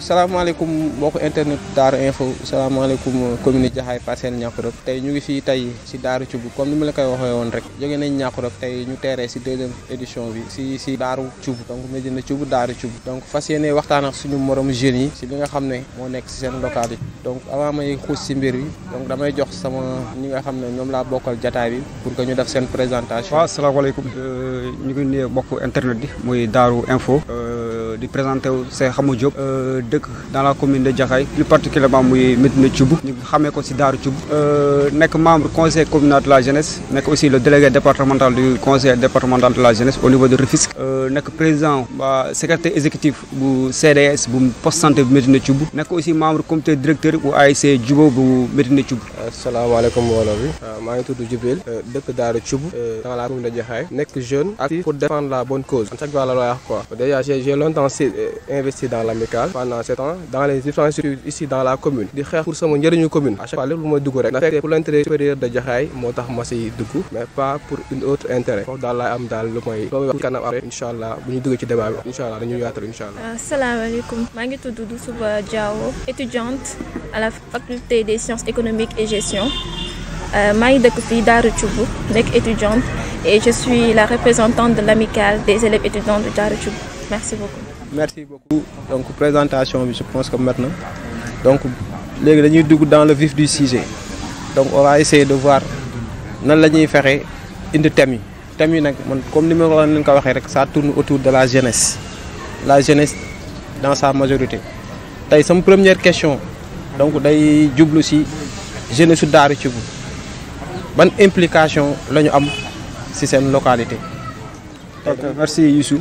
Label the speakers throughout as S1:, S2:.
S1: salaamaaleykum mbokku internet Daara info salaamaaleykum commune Jaxaay Parcelles Niakoulrab tey ñu ngi fii tey si Daaru Cubb comme ni ma la koy waxee woon rek jóge nañ Niakoulrab tey ñu teeree si deuxième édition bi si si Daaru Cubb donc Médina Cubb Daaru Cubb donc fas yéene waxtaan ak suñu morom jeunes yi si li nga xam ne moo nekk si seen localité donc avant may xuus si mbir bi donc damay jox sama ñi nga xam ne ñoom laa bokkal jataay bi pour que ñu def seen présentation.
S2: waaw salaamaaleykum ñu ngi nuyu mbokku internet bi muy Daaru info di présenté wu Cheikh Xamou Diop dëkk dans la commune de Jaxaay plus particulièrement muy Médina Thioub ñu xamee ko si Daaru Thioub nekk membre conseil communal de la jeunesse nekk aussi le délégué départemental du conseil départemental de la jeunesse au niveau de Rufisque nekk président ba secrétaire exécutif bu CDS bu poste santé bu Médina Thioub nekk aussi membre comité directeur bu ASC Jubo bu Médina Thioub
S3: asalaamaaleykum mbooloo bi maa ngi tudd Djibril dëkk Daaru Thioub dans la commune de Jaxaay nekk jeune actif pour défendre la bonne cause en chaque fois la lay wax quoi déjà j'ai longtemps investi dans l'amicale pendant sept ans dans les différentes structures ici dans la commune di xeex pour sama njëriñu commune à chaque fois lépp lu ma dugg rek na fekk pour l'intérêt supérieur de Jaxaay moo tax ma siy dugg mais pas pour une autre intérêt foofu daal laay am daal lu may loo wax kanam après incha allah bu ñu duggee ci débat bi incha allah dañuy yaatal incha allah
S4: asalaamaaleykum maa ngi tudd Doussouba Diawo étudiante à la faculté des sciences économiques et gestion maa ngi dëkk fii Daaru Thioub nekk étudiante et je suis la représentante de l'amicale des élèves étudiants de Daaru Thioub merci beaucoup
S1: merci beaucoup donc présentation bi je pense que mat na donc léegi dañuy dugg dans le vif du sujet donc on va essayer de voir nan la ñuy fexe indi thèmes yi thèmes yi nag man comme ni ma ko leen ko waxee rek ça tourne autour de la jeunesse la jeunesse dans sa majorité tey sama première question donc day jublu ci jeunesse su Daaru Thioub ban implication la ñu am ci seen localité.
S2: ok merci Youssou.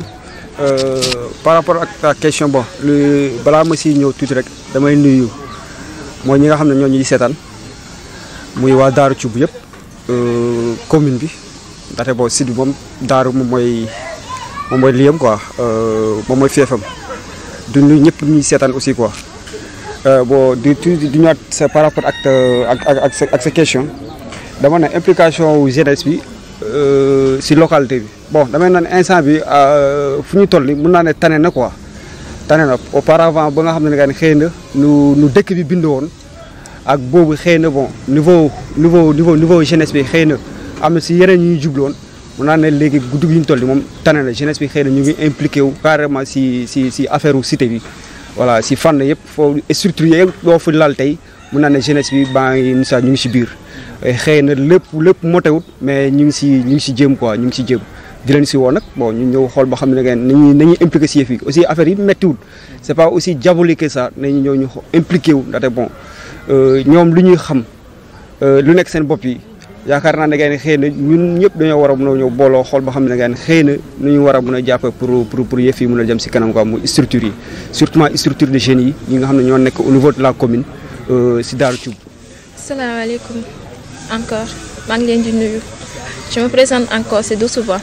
S2: par rapport ak ta question bon lu balaa ma si ñëw tuuti rek damay nuyu mooy ñi nga xam ne ñoo ñuy seetaan muy waa Daaru Thioub yëpp commune bi ndaxte bon site bi moom Daaru moom mooy moom mooy liyam quoi moom mooy feefam du nuyu ñëpp ñuy seetaan aussi quoi bon du tuuti du ñëwaat sa par rapport ak ak ak sa ak sa question dama ne implication wu jeunesse bi si localité bi bon damay naan instant bi fu ñu toll nii mën naa ne tane na quoi tane na auparavant ba nga xam ne nga ne xëy na nu nu dëkk bi bind woon ak boobu xëy na bon niveau niveau niveau niveau jeunesse bi xëy na am na si yeneen ñuy jubloon mën naa ne léegi guddi gi ñu toll nii moom tane na jeunesse bi xëy na ñu ngi impliqué wu carrément si si si affaire cité bi voilà si fànn yëpp foo structure yëpp boo fi lal tey mën naa ne jeunesse bi baa ngi sa ñu ngi si biir xëy na lépp lépp motewut mais ñu ngi si ñu ngi si jéem quoi ñu ngi si jéem di leen si woo nag bon ñu ñëw xool ba xam ne ngeen nañuy nañuy impliqué si yëf yi aussi affaire yi méttiwul c' est pas aussi diabolique que ça nañu ñëw ñu impliqué wu ndaxte bon ñoom lu ñuy xam lu nekk seen bopp yi yaakaar naa ne ngeen xëy na ñun ñëpp dañoo war a mën a ñëw booloo xool ba xam ne ngeen xëy na nu ñu war a mën a jàpp pour pour pour yëf yi mën a jëm si kanam quoi muy structure yi surtout structure de jeunes yi ñi nga xam ne ñoo nekk au niveau de la commune si Daaru Thioub.
S4: salaamaaleykum encore maa ngi leen di nuyu je me présente encore c'est Doussouba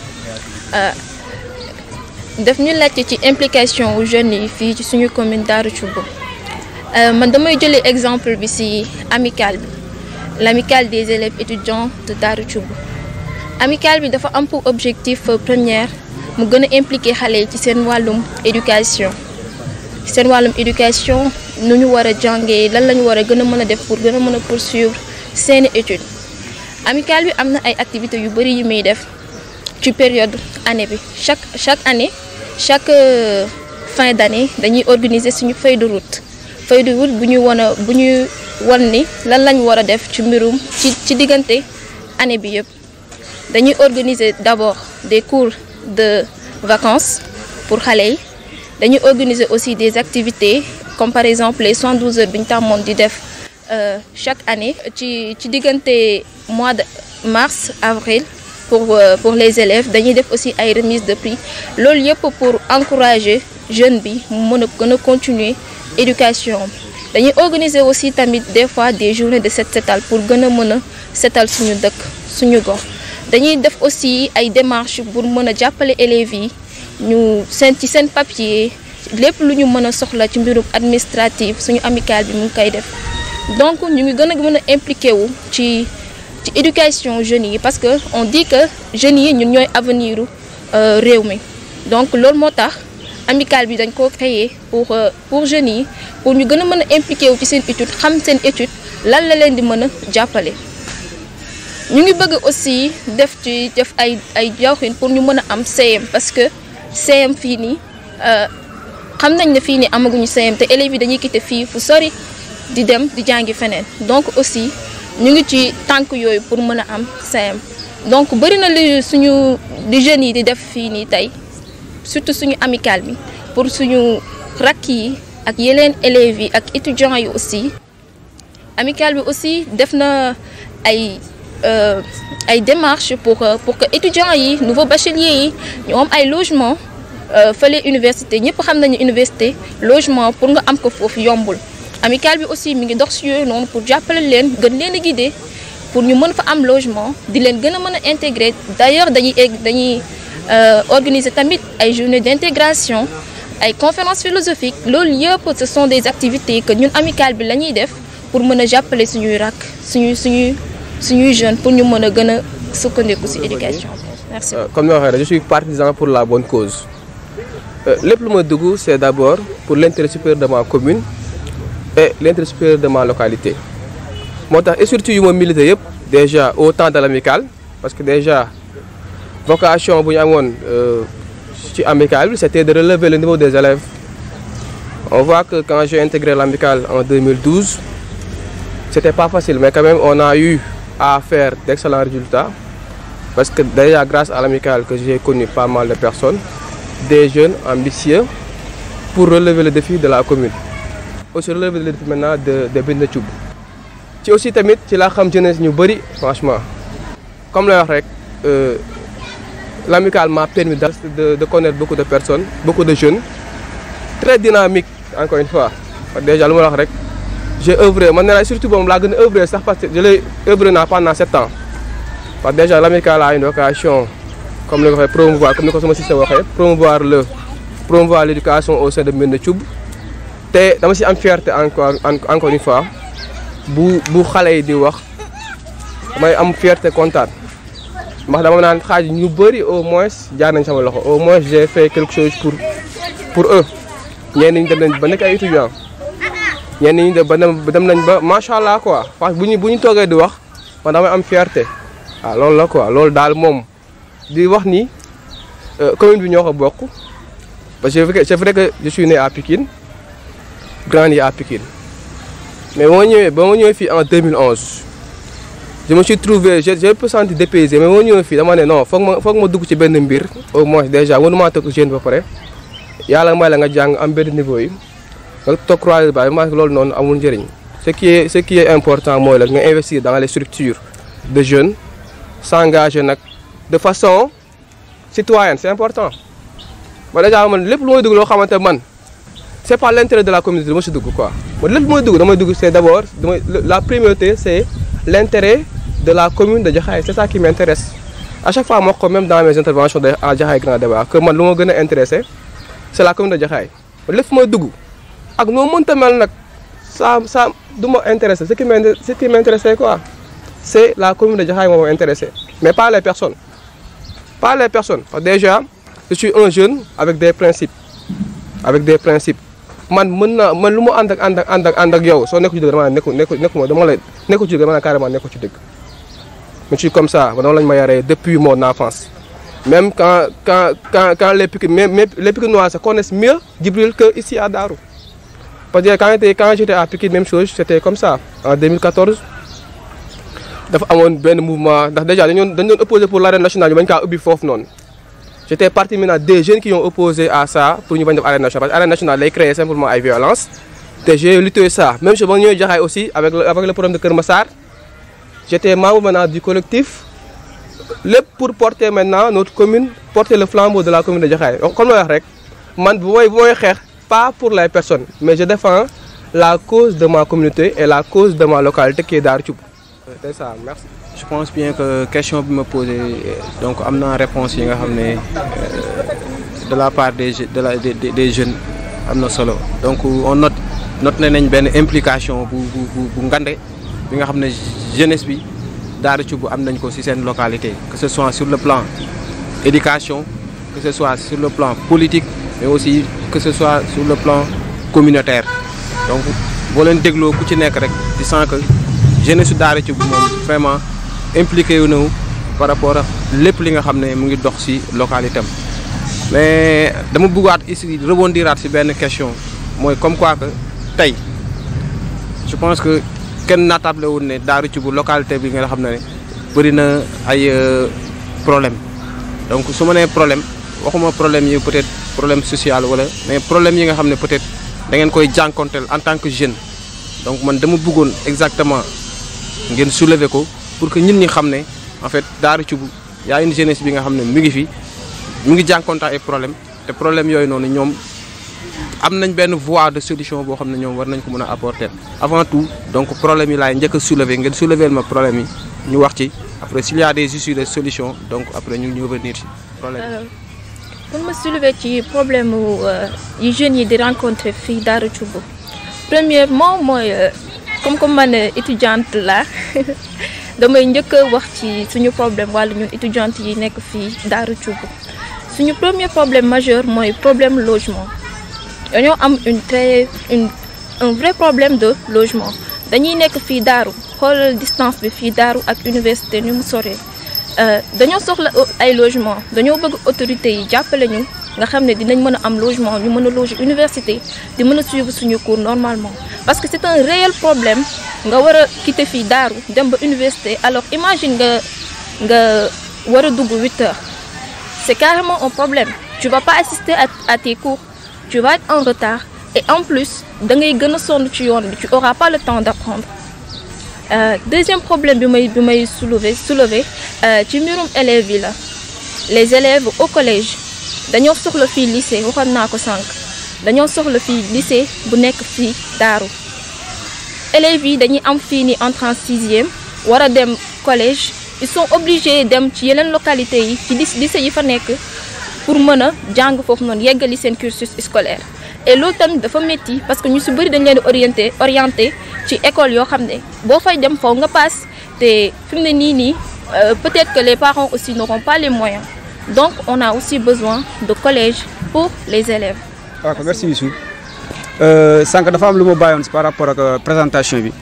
S4: daf ñu laajte ci implication wu jeunes yi fii ci suñu commune Daaru Thioub man damay jëlee exemple bi ci amicale bi l'amicale des élèves étudiants de Daaru Thioub amicale bi dafa am pour objectif première mu gën a impliquer xale yi ci seen wàllum éducation seen wàllum éducation nu ñu war a jàngee lan la ñu war a gën a mën a def pour gën a mën a poursuivre seeni études amicale bi am na ay activités yu bari yu muy def ci période année bi chaque chaque année chaque fin d'année dañuy organiser suñu feuille de route feuille de route bu ñuy wan a bu ñuy wan ni lan lañ war a def ci mbirum ci ci diggante année bi yëpp dañuy organiser d'abord des cours de vacances pour xale yi dañuy organiser aussi des activités comme par exemple les 112 heures bi ñu tàmmoon di def chaque année ci ci diggante mois de mars avril pour pour les élèves dañuy def aussi ay remise de prix loolu yëpp pour encourager jeune bi mu mën a gën a continuer éducation dañuy organiser aussi tamit des fois des journées de set setal pour gën a mën a setal suñu dëkk suñu gox dañuy def aussi ay démarches pour mën a jàppale élèves yi ñu seen ci seen papier lépp lu ñu mën a soxla ci mbirum administratif suñu amicale bi mu ngi koy def donc ñu ngi gën a mën a impliqué wu ci ci éducation jeunes yi parce que on dit que jeunes yi ñun ñooy avenir u réew mi donc loolu moo tax amicale bi dañ ko créer pour pour jeunes yi pour ñu gën a mën a impliqué wu ci seen étude xam seen étude lan la leen di mën a jàppale. ñu ngi bëgg aussi def ci def ay ay jawxin pour ñu mën a am CM parce que CM fii nii xam nañ ne fii nii amaguñu CM te élèves yi dañuy quitté fii fu sori di dem di jàngi feneen donc aussi ñu ngi ci tànk yooyu pour mën a am CM donc bëri na li suñu di jeunes yi di def fii nii tey surtout suñu amicale bi pour suñu rakk yi ak yeneen élèves yi ak étudiants yi aussi amicale bi aussi def na ay ay démarches pour pour que étudiants yi nouveaux bacheliers yi ñu am ay logement fële université ñëpp xam nañu université logement pour nga am ko foofu yombul amicale bi aussi mi ngi dox si yooyu noonu pour jàppale leen gën leen a guider pour ñu mën fa am logement di leen gën a mën a intégrer d'ailleurs dañuy dañuy organiser tamit ay journées d'intégration ay conférences philosophiques loolu yëpp ce sont des activités que ñun amicale bi la ñuy def pour mën a jàppale suñuy rakk suñuy suñuy suñuy jeunes pour ñu mën a gën a sukkandiku ci éducation merci.
S3: comme ni ma waxee je suis partisan pour la bonne cause lépp lu ma dugg c'est d'abord pour l'intérêt supérieur de ma commune et l'intérêt supérieur de ma localité moo tax et surtout yu ma milité yëpp déjà au temps de l'amicale parce que déjà vocation bu ñu amoon ci amicale bi c'était de relever le niveau des élèves on voit que quand j'ai intégré l'amicale en 2012 c'était pas facile mais quand même on a eu à faire d'excellents résultats parce que déjà grâce à l'amicale que j'ai connu pas mal de personnes des jeunes ambitieux pour relever le défi de la commune aussi relever le défi maintenant de de Binta Thioub ci aussi tamit ci laa xam jeunesse ñu bari franchement comme lay wax rek l'amicale m'a permis de de connaître beaucoup de personnes beaucoup de jeunes très dynamiques encore une fois déjà lu ma wax rek j'ai œuvré man ne la surtout moom laa gën a œuvré sax parce que je l'ai œuvré naa pendant sept ans parce que déjà l'amicale a une vocation comme ni ko waxee promouvoir comme ni ko sama système waxee promouvoir le promouvoir l'éducation au sein de Mbène Thioub te dama ci am fierté encore encore une fois bu bu xale yi di wax damay am fierté kontaan ndax dama naan xaaj ñu bari au moins jaar nañ sama loxo au moins j'ai fait quelque chose pour pour eux ñenn ñi dem nañ ba nekk ay étudiants ñenn ñi dem ba dem nañ ba macha allah quoi parce que bu ñu bu ñu toogee di wax man damay am fierté waaw loolu la quoi loolu daal moom di wax ni commune bi ñoo ko bokk parce que c'est vrai que je suis né à Pikine grandi à Pikine mais ba ma ñëwee ba ma ñëwee fii en 2011 je me suis trouvé j'ai j'ai peu senti dépaysé mais ba ma ñëwee fii dama ne non foog ma foog ma dugg ci benn mbir au moins déjà mënumaa toog jeune ba pare yàlla may la nga jàng am benn niveau yi nga toog croiser ba ma loolu noonu amul njëriñ ce qui est ce qui est important mooy la nga investir dans les structures de jeunes s'engager nag de façon citoyenne c'est important ba déjà man lépp lu may dugg loo xamante man c'est pas l'intérêt de la communauté dama si dugg quoi man lépp lu may dugg damay dugg c'est d'abord damay la priorité c'est l'intérêt de la commune de Jaxaay c'est ça qui m'intéresse à chaque fois moo ko même dans mes interventions de à Jaxaay Grand Débat que man lu ma gën a intéressé c'est la commune de Jaxaay lépp fu may dugg ak noo mënta mel nag ça ça du ma intéressé ce qui m'intéresse ce qui m'intéressait quoi c'est la commune de Jaxaay moo ma intéressé mais pas les personnes pas les personnes parce que déjà je suis un jeune avec des principes avec des principes man mën naa man lu mu ànd ak ànd ak ànd ak ànd ak yow soo nekku ci dëgg dama nekku nekku nekku dama la nekku ci dëgg dama carrément nekku ci dëgg je suis comme ça dama lañ ma yaree depuis mon enfance même quand quand quand quand les Pikine même les Pikinois se connaissent mieux Djibril que ici à Darou parce que quand j'étais quand j'étais à Pikine même chose c'était comme ça en 2014 dafa amoon benn mouvement ndax déjà dañu doon dañu doon opposé pour l'arène nationale ñu bañ kaa ubbi foofu noonu j'étais partie maintenant des jeunes qui ont opposé à ça pour ñu bañ def arène nationale parce que arène nationale lay créer simplement ay violence te j'ai lutté ça même chose ba ñëwee Jaxaay aussi avec le avec le problème de Kër Massar j'étais membre maintenant du collectif lépp pour porter maintenant notre commune porter le flambeau de la commune de Jaxaay comme la wax rek man bu mooy bu mooy xeex pas pour les personnes mais je défends la cause de ma communauté et la cause de ma localité qui est Darou Thioub c'est ça merci.
S1: je pense bien que question bi ma posé donc am na réponse yi nga xam ne de la part des de la des des jeunes am na solo donc on note note nañ benn implication bu bu bu bu ngande bi nga xam ne jeunesse bi Darou Thioub am nañ ko ci seen localité que ce soit sur le plan éducation que ce soit sur le plan politique mais aussi que ce soit sur le plan communautaire donc boo leen dégloo ku ci nekk rek di sens que jeunesse su Daara Thioub moom vraiment impliqué wu na par rapport ak lépp li nga xam ne mu ngi dox ci localité am mais dama bëggaat ici rebondiraat ci benn question mooy comme quoi que tey je pense que kenn naatable wul ne Daara Thioub localité bi nga xam ne bëri na ay problème donc su ma nee problème waxuma problème yi peut-être problème social wala mais problème yi nga xam ne peut-être da ngeen koy jànkonteel en tant que jeune donc man dama bëggoon exactement ngeen soulever ko pour que ñun ñi xam ne en fait Daara Thioub y a une jeunesse bi nga xam ne mu ngi fi mu ngi jànkonte ay problème te problème yooyu noonu ñoom am nañ benn voie de solution boo xam ne ñoom war nañ ko mën a apporter avant tout donc problème yi laay njëkk a soulever ngeen soulever ma problème yi ñu wax ci après s'il y a des issues de solution donc après ñu ñu revenir ci problème yi.
S4: pour ma soulever ci problème yi jeunes yi di rencontrer fii Daara Thioub premièrement mooy comme comme man étudiante la damay njëkk a wax ci suñu problème wàllu ñun étudiante yi nekk fii Daara Thioub suñu premier problème majeur mooy problème logement dañoo am une très une un vrai problème de logement dañuy nekk fii Daaru xoolal distance bi fii Daaru ak université ni mu soree dañoo soxla ay logement dañoo bëgg autorités yi jàppale ñu nga xam ne dinañ mën a am logement ñu mën a loger université di mën a suivre suñu cours normalement parce que c'est un réel problème nga war a quitter fii Daaru dem ba université alors imagine nga nga war a dugg huit heures c'est carrément un problème tu vas pas assister à, à tes cours tu vas être en retard et en plus da ngay gën a sonn ci yoon bi tu auras pas le temps d'apprendre Euh, deuxième problème bi may bi may soulever soulever ci mbirum élèves yi la les élèves au collège dañoo soxla fii lycée waxoon naa ko sànq dañoo soxla fii lycée bu nekk fii Daaru élèves yi dañuy am fii ni entrée en sixième war a dem collège ils sont obligés dem ci yeneen localités yi ci lycée yi fa nekk pour mën a jàng foofu noonu yeggali seen cursus scolaire et loolu tamit dafa métti parce que ñu si bëri dañ leen di orienté orienté ci école yoo xam ne boo fay dem faw nga paas te fi mu ne nii nii peut-être que les parents aussi n'auront pas les moyens donc on a aussi besoin de collège pour les élèves.
S2: ok merci Youssou sànq dafa am lu ma bàyyoon si par rapport ak présentation bi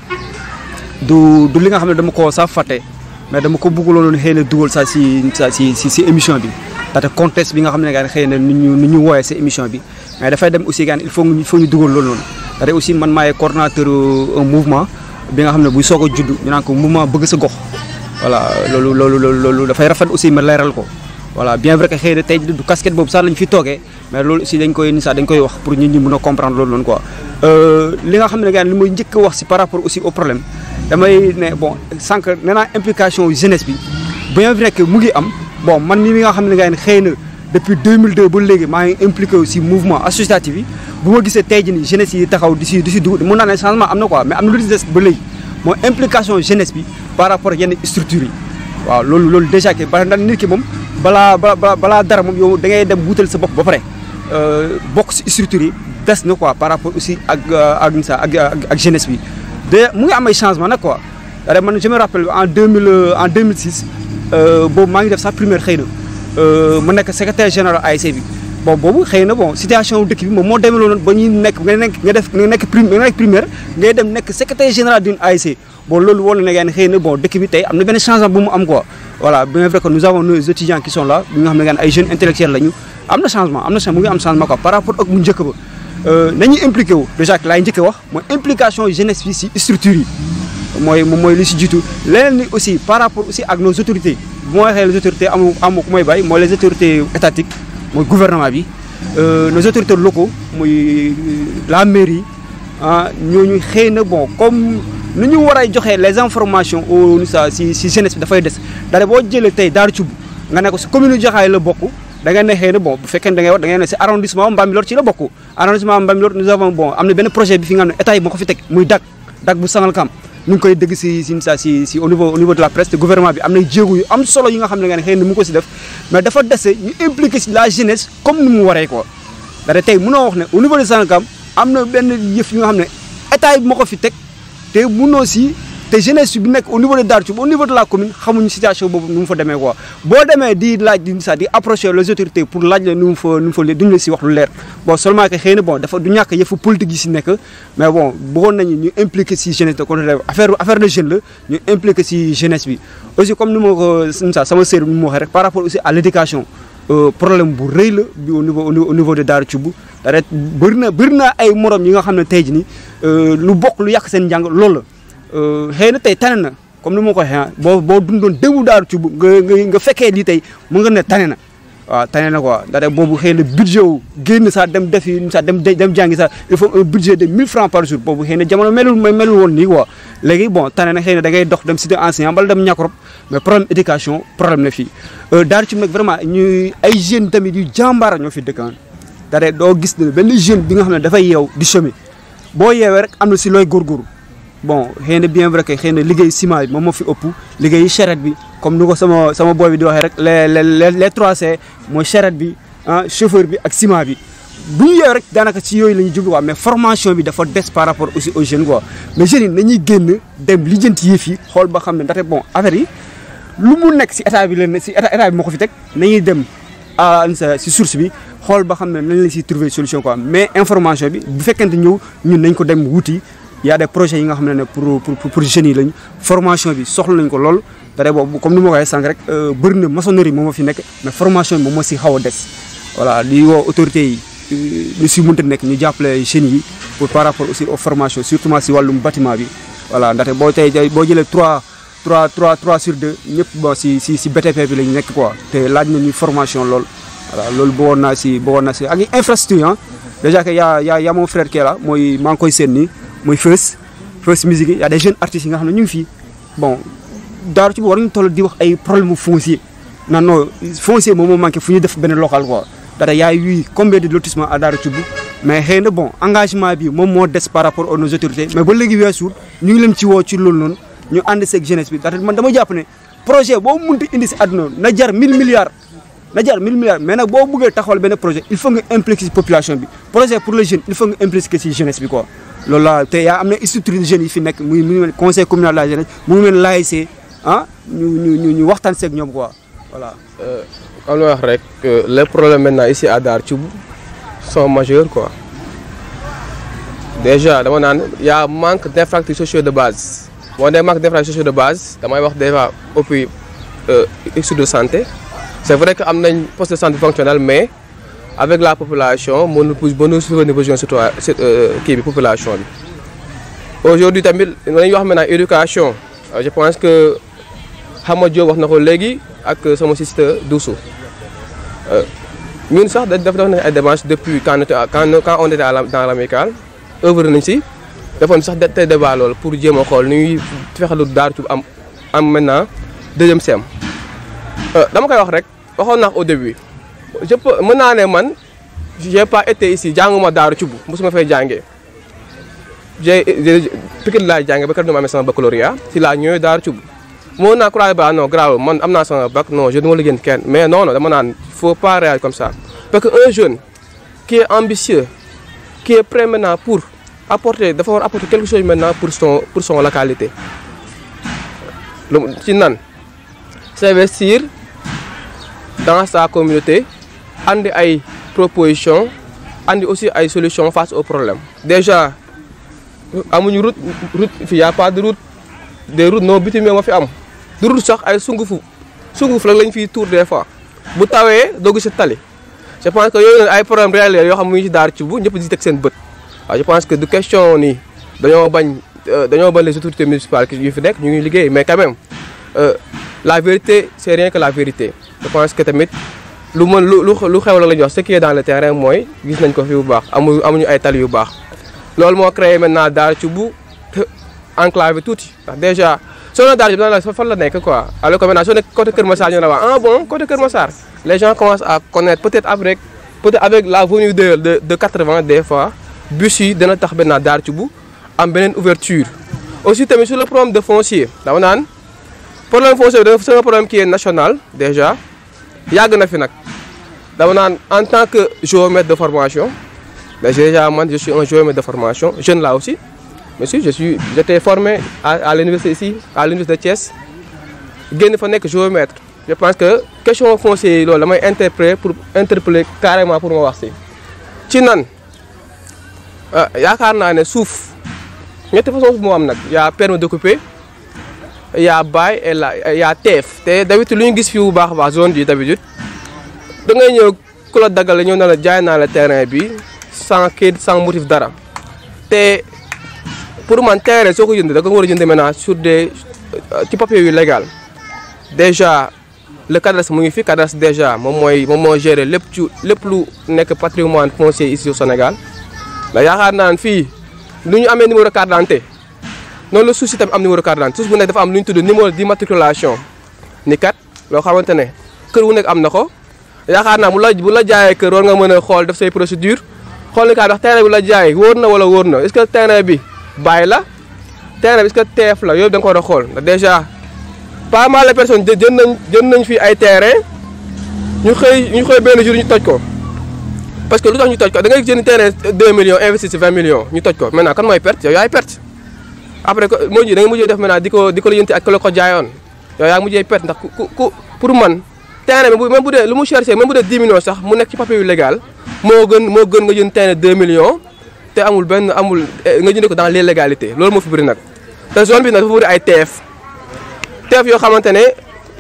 S2: du du li nga xam ne dama ko sax fàtte mais dama ko bëggoon xëy na dugal sax si sa si si si émission bi ndaxte contexte bi nga xam ne gaan xëy na nu ñu nu ñu wooyee si émission bi mais dafay dem aussi gaan il faut il faut ñu dugal loolu noonu ndaxte aussi man maay coordonnateur un mouvement bi nga xam ne buy soog a judd ñu naan ko mouvement bëgg sa gox voilà loolu loolu loolu loolu dafay rafet aussi ma leeral ko voilà bien vrai que xëy na tey du casquette boobu sax lañ fi toogee mais loolu aussi dañ koy ni sax dañ koy wax pour nit ñi mën a comprendre loolu noonu quoi li nga xam ne gaan li may njëkk a wax si par rapport aussi au problème damay ne bon sànq nee naa implication jeunesse bi bien vrai que mu ngi am bon man mi nga xam ne gaan xëy na depuis 2002 ba léegi maa ngi impliqué aussi mouvement associatif yi bu ma gisee tey jii nii jeunesse yi taxaw di si di si dugg mun naa ne changement am na quoi mais am na lu des ba léegi mooy implication jeunesse bi par rapport ak yenn structures yi waaw loolu loolu déjà que ba ndax nit ki moom balaa balaa balaa dara moom yow da ngay dem wutal sa bopp ba pare bokk si structures yi des na quoi par rapport aussi ak ak sa ak ak jeunesse bi de mu ngi am ay changement nag quoi da man je me rappelle en 2000 en 2006 boobu maa ngi def sax primaire xëy na mu nekk secrétaire général ASC bi bon boobu xëy na bon situation dëkk bi moom moo demee noonu ba ñuy nekk nga nekk nga def nga nekk prime nga nekk primaire ngay dem nekk secrétaire général d'une ASC bon loolu wala na ngeen xëy na bon dëkk bi tey am na benn changement bu mu am quoi voilà bien vrai que nous avons nos étudiants qui sont là bi nga xam ne ngeen ay jeunes intellectuels lañu am na changement am na changement mu ngi am changement quoi par rapport ak bu njëkk ba nañuy impliqué wu déjà laay njëkk wax mooy implication jeunesse bi si structure yi mooy moom mooy li si jiitu leneen ni aussi par rapport aussi ak nos autorités bu ma waxee les autorités amu amu ku may bàyyi mooy les autorités étatiques mooy gouvernement bi nos autorités locaux muy la mairie ah ñooñu xëy na bon comme nu ñu war a joxe les informations au sa si si jeunesse bi dafay des daanaka boo jëlee tey Daara Thioub nga ne ko si commune Jaxaay la bokk da nga ne xëy na bon bu fekkee da ngay wax da ngay ne si arrondissement Mbambilor ci la bokk arrondissement Mbambilor nous avons bon am na benn projet bi fi nga xam ne état yi moo ko fi teg muy DAC DAC bu Sangalkam ñu ngi koy dégg si si sa si si au niveau au niveau de la presse te gouvernement bi am na jéego yu am solo yi nga xam ne nga ne xëy na mu ngi ko si def mais dafa dese ñu impliqué si la jeunesse comme ni mu waree quoi da tey mënoo wax ne au niveau de Sangalkam am na benn yëf yi nga xam ne état yi moo ko fi teg te mënoo si te jeunesse bi nekk au niveau de Darou Thioub au niveau de la commune xamuñu situation boobu nu mu fa demee quoi boo demee di laaj di sax di approcher les autorités pour laaj la nu mu fa nu mu fa duñu la si wax lu leer bon seulement que xëy na bon dafa du ñàkk yëfu politique yi si nekk mais bon bëggoon nañu ñu impliqué si jeunesse de côté affaire affaire de jeune la ñu impliqué si jeunesse bi aussi comme ni ma ko sa sama sœur bi mu waxee rek par rapport aussi à l' éducation problème bu rëy la bi au niveau au niveau de Darou Thioub da bëri na bëri na ay morom yi nga xam ne tey jii nii lu bokk lu yàq seen njàng loolu la xëy na tey tane na comme ni ma ko waxee boo boo dundoon déwu Darou Thioub nga nga nga fekkee lii tey mu nga ne tane na waaw tane na quoi ndaxte boobu xëy na budget wu génn sax dem defi sax dem dem jàngi sax il faut un budget de 1000 francs par jour boobu xëy na jamono melul melul woon nii quoi léegi bon tane na xëy na da ngay dox dem cité enseignant bala dem ñàkkorop mais problème éducation problème na fii Darou Thioub nag vraiment ñuy ay jeunes tamit yu jàmbaara ñoo fi dëkkaan ndaxte doo gis ne benn jeune bi nga xam ne dafay yeew di chômer boo yeewee rek am na si looy góorgóorlu bon xëy na bien vrai que xëy na liggéey ciment bi moom moo fi ëpp liggéey charrette bi comme ni ko sama sama boy bi di waxee rek les les les trois C mooy charrette bi ah chauffeur bi ak ciment bi bu ñu yeewee rek daanaka ci yooyu la ñuy jublu quoi mais formation bi dafa des par rapport aussi aux jeunes quoi mais jeunes yi nañuy génn dem lijjanti yëf yi xool ba xam ne ndaxte bon affaire yi lu mu nekk si état bi leen si état état bi moo ko fi teg nañuy dem à si source bi xool ba xam ne nañ la siy trouver solution quoi mais information bi bu fekkente ñëw ñun nañ ko dem wuti y a des projets yi nga xam ne pour pour pour jeunes yi lañ formation bi soxla nañ ko lool dara boobu comme ni ma ko waxee sànq rek bëri na maçonnerie moom moo fi nekk mais formation bi moom moo si xaw a des voilà li woo autorités yi lu si mënta nekk ñu jàppale jeunes yi pour par rapport aussi aux formations surtout si wàllum bâtiment bi voilà ndaxte boo tey boo jëlee 3 3 3 3 sur 2 ñëpp bon si si si BTP bi lañ nekk quoi te laaj nañu formation lool voilà loolu bëggoon naa si bëggoon naa si ak infrastructure ah déjà que y' a y' a y' a mon frère qui est là mooy maa ngi koy seen nii mooy First First Music yi y' a des jeunes artistes yi nga xam ne ñu ngi fii bon Darou Thioub war ñu toll di wax ay problème foncier non non foncier moom moo manqué fu ñu def benn local quoi dara y' a eu combien de lotissement à Darou Thioub mais xëy na bon engagement bi moom moo des par rapport aux nos autorités mais ba léegi weesuul ñu ngi leen ci woo ci loolu noonu ñu ànd seeg jeunesse bi ndaxte man dama jàpp ne projet boo mënti indi si àdduna na jar 1000 milliards. na jar 1000 milliards mais nag boo bëggee taxawal benn projet il faut nga impliquer ci population bi projet pour les jeunes il faut nga impliquer ci jeunesse bi quoi loolu la te yaa am na structure de jeunes yi fi nekk muy mu ngi conseil communal de la jeunesse mu ngi mel l'ASC ah ñu ñu ñu waxtaan seeg ñoom quoi voilà.
S3: comme li wax rek les problèmes maintenant ici à Darou Thioub sont majeurs quoi déjà dama naan y a manque d'infrastructures sociaux de base boo dee manque d'infrastructures sociaux de base damay wax déjà depuis issue de santé. c'est vrai que am nañ poste de santé fonctionnel mais avec la population mënul mënul soutenir besoin surtout kii bi population bi. aujourd'hui tamit dañuy wax maintenant éducation je pense que Xama Diop wax na ko léegi ak sama sister Doussou ñun sax daf def nañ ay démarches depuis quand quand on était dans l'amicale œuvre nañ si defoon sax tey débat loolu pour jéem a xool ni ñuy fexe lu Darou Thioub am am maintenant deuxième sem dama koy wax rek waxoon naa au début je peux mën naa ne man j'ai pas été ici jànguma Darou Thioub mosuma fay jàngee j'ai Pikine laa jàngee ba kër ñu ma amee sama baccalauréat si laa ñëwee Darou Thioub moo naa croire ba non grave man am naa sama bac non je ne ma liggéey kenn mais non non dama naan faut pas réagir comme ça parce que un jeune qui est ambitieux qui est prêt maintenant pour apporter dafa war apporter quelque chose maintenant pour son pour son localité lu ci nan s'investir dans sa communauté andi ay propositions andi aussi ay solutions face aux problèmes déjà amuñu route route fii y a pas de route des routes non bitumées moo fi am du route sax ay sungufu sunguf la lañ fiy tour des fois bu tawee doo gis tali je pense que yooyu ay problème réel yoo xam mu ngi ci Darou Thioub ñëpp di teg seen bët waaw je pense que du question ni dañoo bañ dañoo bañ les autorités municipales yu fi nekk ñu ngi liggéey mais quand même la vérité c'est rien que la vérité je pense que tamit lu mën lu lu xew la la ñu wax ce qui est dans le terrain mooy gis nañ ko fi bu baax amu amuñu ay tali yu baax loolu moo créé maintenant Darou Thioub enclavé tuuti ndax déjà soo na Darou Thioub dana la fan la nekk quoi alors que maintenant soo nekk côté Kër Massar ñu ne waa ah bon côté Kër Massar les gens commencent à connaître peut-être avec peut-être avec la venue de de de 80 des fois bus yi dana tax maintenant Darou Thioub am beneen ouverture aussi tamit sur le problème de foncier dama naan problème foncier bi c'est un problème qui est national déjà yàgg na fi nag dama naan en tant que géomètre de formation mais déjà man je suis un géomètre de formation jeune là aussi mais si je suis j'étais formé à à l'université ici à l'université de Thiès génn fa nekk géomètre je pense que question foncière yi loolu damay interpréter pour interpeller carrément pour ma wax si ci nan yaakaar naa ne suuf ñetti façon suuf moo am nag y a permis d'occuper y a bail et la y a teef te d'habitude lu ñu gis fii bu baax a baax zone bi d'habitude da ngay ñëw ku la daggal la ñëw na la jaay naa la terrain bi sans kayit sans motif dara te pour man terrain soo ko jënd da nga war a jënd maintenant sur des ci papier yu légal déjà le cadastre mu ngi fi cadastre déjà moom mooy moom moo gérer lépp ci lépp lu nekk patrimoine foncier ici au Sénégal mais yaakaar naa ne fii lu ñu amee numéro carte d'identité noonu la suuf si tamit am numéro carte d'identité suuf bu nekk dafa am lu ñu tudd numéro d'immatriculation ni kat loo xamante ne kër wu nekk am na ko yaakaar naa bu la bu la jaayee kër war nga mën a xool def say procédure xool ni kaa ndax terrain bi la jaay wóor na wala wóor na est-ce que terrain bi bàyyi la terrain bi est-ce que teef la yooyu da nga ko war a xool ndax déjà pas mal de personnes jë jën nañ jën nañ fi ay terrain ñu xëy ñu xëy benn jour ñu toj ko parce que lu tax ñu toj ko da ngay jënd terrain 2 millions investir ci 20 millions ñu toj ko maintenant kan mooy perte yow yaay perte après que moo ji da nga mujjee def maintenant di ko di ko lijjanti ak ku la ko jaayoon yow yaa mujjee perte ndax ku ku pour man terrain bi même bu dee lu mu cherché même bu dee 10 millions sax mu nekk ci papier yu légal moo gën moo gën nga jënd terrain 2 millions te amul benn amul nga jëndee ko dans l'illégalité loolu moo fi bëri nag te zone bi nag dafa bëri ay teef teef yoo xamante ne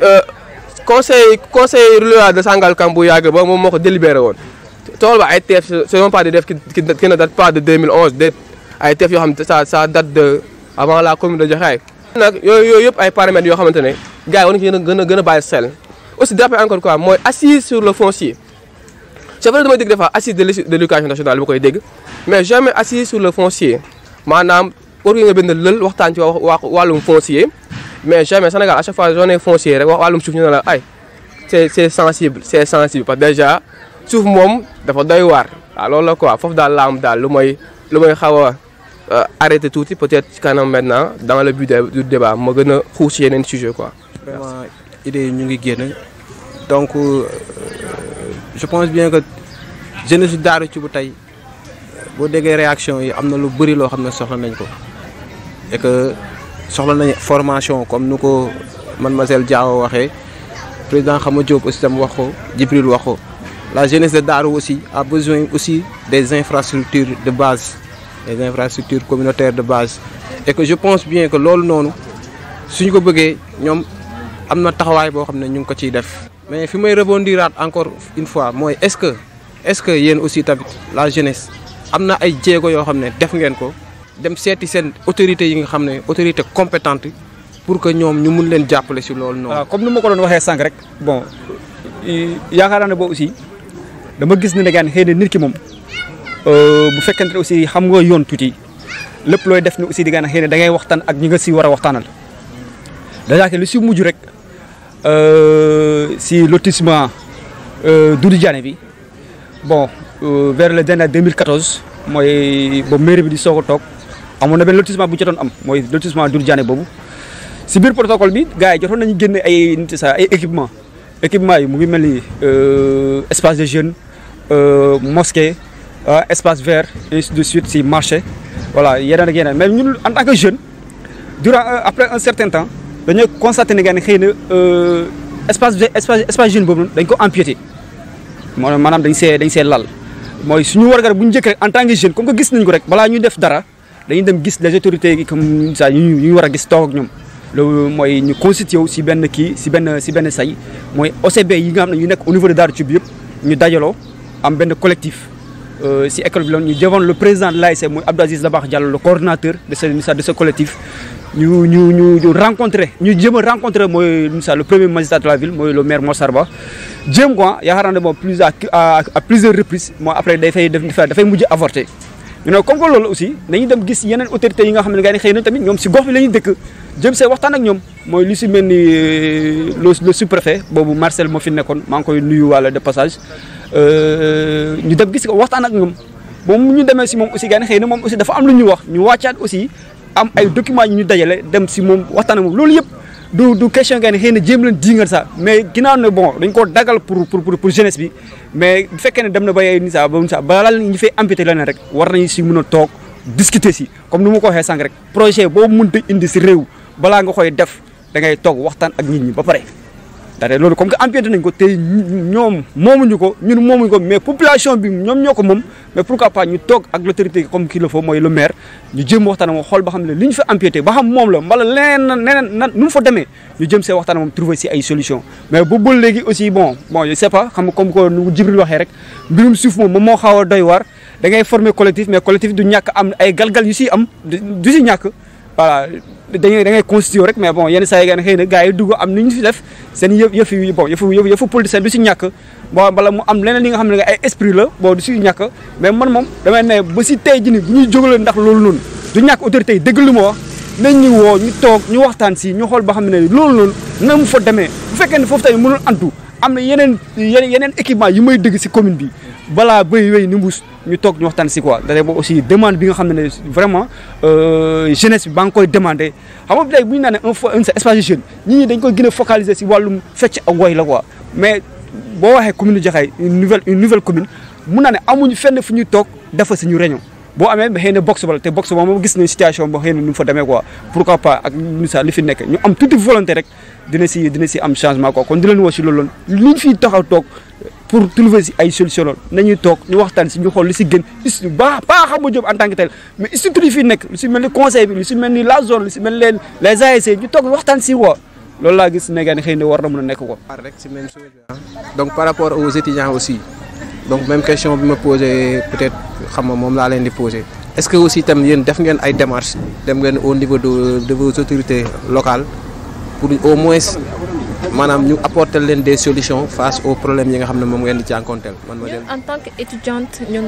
S3: conseil conseil rural de Sangalkam bu yàgg ba moom moo ko délibéré woon tool ba ay teef ce sont pas des teef qui qui ne date pas de 2011 de ay teef yoo xam ne ça ça date de avant la commune de Jaxaay nag yooyu yooyu yëpp ay paramètres yoo xamante ne gars yi war nañu gën a gën a bàyyi xel aussi d'après encore quoi mooy assise sur le foncier c'est vrai damay dégg des fois assise de l'éducation nationale bu koy dégg mais jamais assise sur le foncier maanaam war nga benn lël waxtaan ci wax wàllum foncier mais jamais Sénégal à chaque fois journée foncier rek wax wàllum suuf ñu ne la ay c'est c'est sensible c'est sensible parce que déjà suuf moom dafa doy waar waaw loolu la quoi foofu daal la am daal lu may lu may xaw a arrêter tuuti peut-être ci kanam maintenant dans le but du débat ma gën a xuus ci yeneen sujet quoi.
S1: vraiment idées yi ñu ngi génn donc je pense bien que jeunesse Daaru ci bu tey boo déggee réaction yi am na lu bëri loo xam ne soxla nañ ko et que soxla nañ formation comme nu ko mademoiselle Diaw waxee président Xama Diop aussi tam wax ko Djibril wax ko la jeunesse de Darou aussi a besoin aussi des infrastructures de base des infrastructures communautaires de base et que je pense bien que loolu noonu suñu ko bëggee ñoom am na taxawaay boo xam ne ñu ngi ko ciy def mais fi may rebondiraat encore une fois mooy est-ce que est-ce que yéen aussi tamit la jeunesse am na ay jéego yoo xam ne def ngeen ko dem seeti seen autorités yi nga xam ne autorité compétente pour que ñoom ñu mun leen jàppale si loolu noonu.
S2: waaw comme ni ma ko doon waxee sànq rek bon yaakaar naa ne boobu aussi dama gis ne ne xëy na nit ki moom bu fekkente ne aussi xam nga yoon tuuti lépp looy def ni aussi di nga xëy na da ngay waxtaan ak ñi nga si war a waxtaanal déjà que lu si mujj rek si lotissement Doudou Diané bi bon vers le dernier 2014 mooy boobu mairie bi di soog a toog amoon na benn lotissement bu ñu doon am mooy lotissement Doudou Diané boobu si biir protocole bi gars yi jotoon nañu génne ay nit sa ay équipement équipement yi mu ngi mel ni espace de jeunes mosquée espace vert ainsi de suite si marché voilà yeneen ak yeneen mais ñun en tant que jeune durant après un certain temps dañoo constaté ne xëy na espace espace espace jeune boobu dañ ko empiété maanaam dañ see dañ see lal mooy suñu wargar bu ñu njëkk rek en tant que jeune comme que gis nañ ko rek balaa ñuy def dara dañuy dem gis les autorités yi comme ça ñu ñu war a gis toog ak ñoom loolu mooy ñu constitué wu si benn kii si benn si benn say mooy OCB yi nga xam ne ñu nekk au niveau de Darou Thioub yëpp ñu dajaloo am benn collectif si école bi la ñu jëvoon le président de l'ASC mooy Abdou Aziz Dabakh Diallo le coordonnateur de ce de ce collectif ñu ñu ñu ñu rencontré ñu jéem a rencontré mooy Moussa le premier magistrat de la ville mooy le maire Mossar Ba jéem quoi yaakaar naa ne bon plus à à plusieurs reprises moo après dafay def dafay mujj avorté. ñu ne comme que loolu aussi dañuy dem gis yeneen autorités yi nga xam ne gars yi xëy na tamit ñoom si gox bi la ñuy dëkk jëm see waxtaan ak ñoom mooy lu si mel ni le le sous-préfet boobu Marcel moo fi nekkoon maa ngi koy nuyu wàlla de passage ñu dem gis ko waxtaan ak ñoom moom ñu demee si moom aussi gars yi xëy na moom aussi dafa am lu ñu wax ñu wàccaat aussi am ay documents yu ñu dajale dem si moom waxtaan ak moom loolu yëpp du du question gars yi xëy na jéem leen diingal sax mais ginnaaw ne bon dañ koo dagal pour pour pour jeunesse bi mais bu fekkee ne dem na ba ni sa ba sa balaa ñu fay amputé leneen rek war nañu si mën a toog discuter si comme ni ma ko waxee sànq rek projet boo mënta indi si réew balaa nga koy def da ngay toog waxtaan ak nit ñi ba pare. daanaka loolu comme que empiété nañ ko tey ñoom moomuñu ko ñun moomuñu ko mais population bi ñoom ñoo ko moom mais pourquoi pas ñu toog ak l'autorité comme qu'il le faut mooy le maire ñu jëm waxtaan moom xool ba xam ne li ñu fa empiété ba xam moom la mbala leneen na leneen nan nu mu fa demee ñu jëm see waxtaan moom trouver si ay solution mais bu ba léegi aussi bon bon je sais pas xam nga comme que nu Jibril waxee rek mbirum suuf moom moom moo xaw a doy waar da ngay former collectif mais collectif du ñàkk am ay galgal yu siy am du si ñàkk voilà dañuy da ngay constitué rek mais bon yenn saa yi ngeen xëy na gars yi dugg am ni ñu fi def seen yëf yëf yi bon yëfu yëfu yëfu politicien du si ñàkk bon bala mu am leneen li nga xam ne ay esprit la bon du si ñàkk mais man moom damay ne ba si tey ji ni bu ñuy jógalee ndax loolu noonu du ñàkk autorité yi dëgg lu ma wax nañ ñu woo ñu toog ñu waxtaan si ñu xool ba xam ne loolu noonu na mu fa demee bu fekkee ne foofu tamit mënul antu am na yeneen yeneen yeneen équipement yi may dëgg si commune bi balaa bëy wéy ni mbuus ñu toog ñu waxtaan si quoi da boobu aussi demande bi nga xam ne vraiment jeunesse bi ba nga koy demandé xam nga tey bu ñu naan un un espace de jeune nit ñi dañ koy gën a focaliser si wàllum fecc ak woy la quoi mais boo waxee commune Jaxaay une nouvelle une nouvelle commune mun naa ne amuñu fenn fu ñuy toog dafa suñu réunion boo amee xëy na box bala te box ba moom gis nañ situation boo xëy na nu mu fa demee quoi pourquoi pas ak misa li fi nekk ñu am tuuti volonté rek dina si dina si am changement quoi kon di leen woo si loolu li ñu fiy taxaw toog pour trouver si ay solution loolu nañuy toog ñu waxtaan si ñu xool li si gën is ba pas xam nga Diop en tant que tel mais structure yi fi nekk lu si mel ni conseil bi lu si mel ni la zone lu si mel ni les ASC ñu toog waxtaan si quoi loolu laa gis ne xëy na war na mën a nekk quoi.
S1: rek si même chose donc par rapport aux étudiants aussi donc même question bi ma posé peut-être xam nga moom laa leen di posé est-ce que aussi tam yéen def ngeen ay démarches dem ngeen au niveau de de vos autorités locales pour au moins maanaam ñu apporter leen des solutions face aux problèmes yi nga xam ne moom ngeen di jànkonteel man ma dem.
S4: en tant qu'étudiante ñun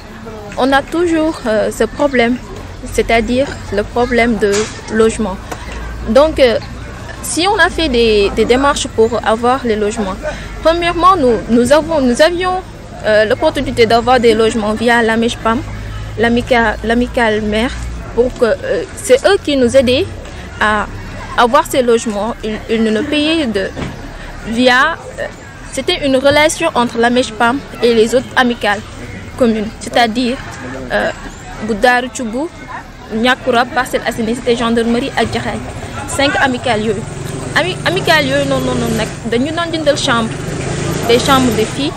S4: on a toujours euh, ce problème c'est-à-dire le problème de logement donc euh, si on a fait des, des démarches pour avoir les logements premièrement nous nous avons nous avions euh, l'opportunité d'avoir des logements via l'AMEJPAM l'amicale l'amicale mère pour que c'est eux qui nous aidaient à avoir ces logements ils, ils nous payaient de via c'était une relation entre la MEJPAM et les autres amicales communes c'est-à-dire bu Daaru Cubb Ñàkkura Parcelles Assainies Cité Gendarmerie ak Jaxaay cinq amicales yooyu ami amicales yooyu noonu noonu nag dañu doon jëndal chambre des chambres de filles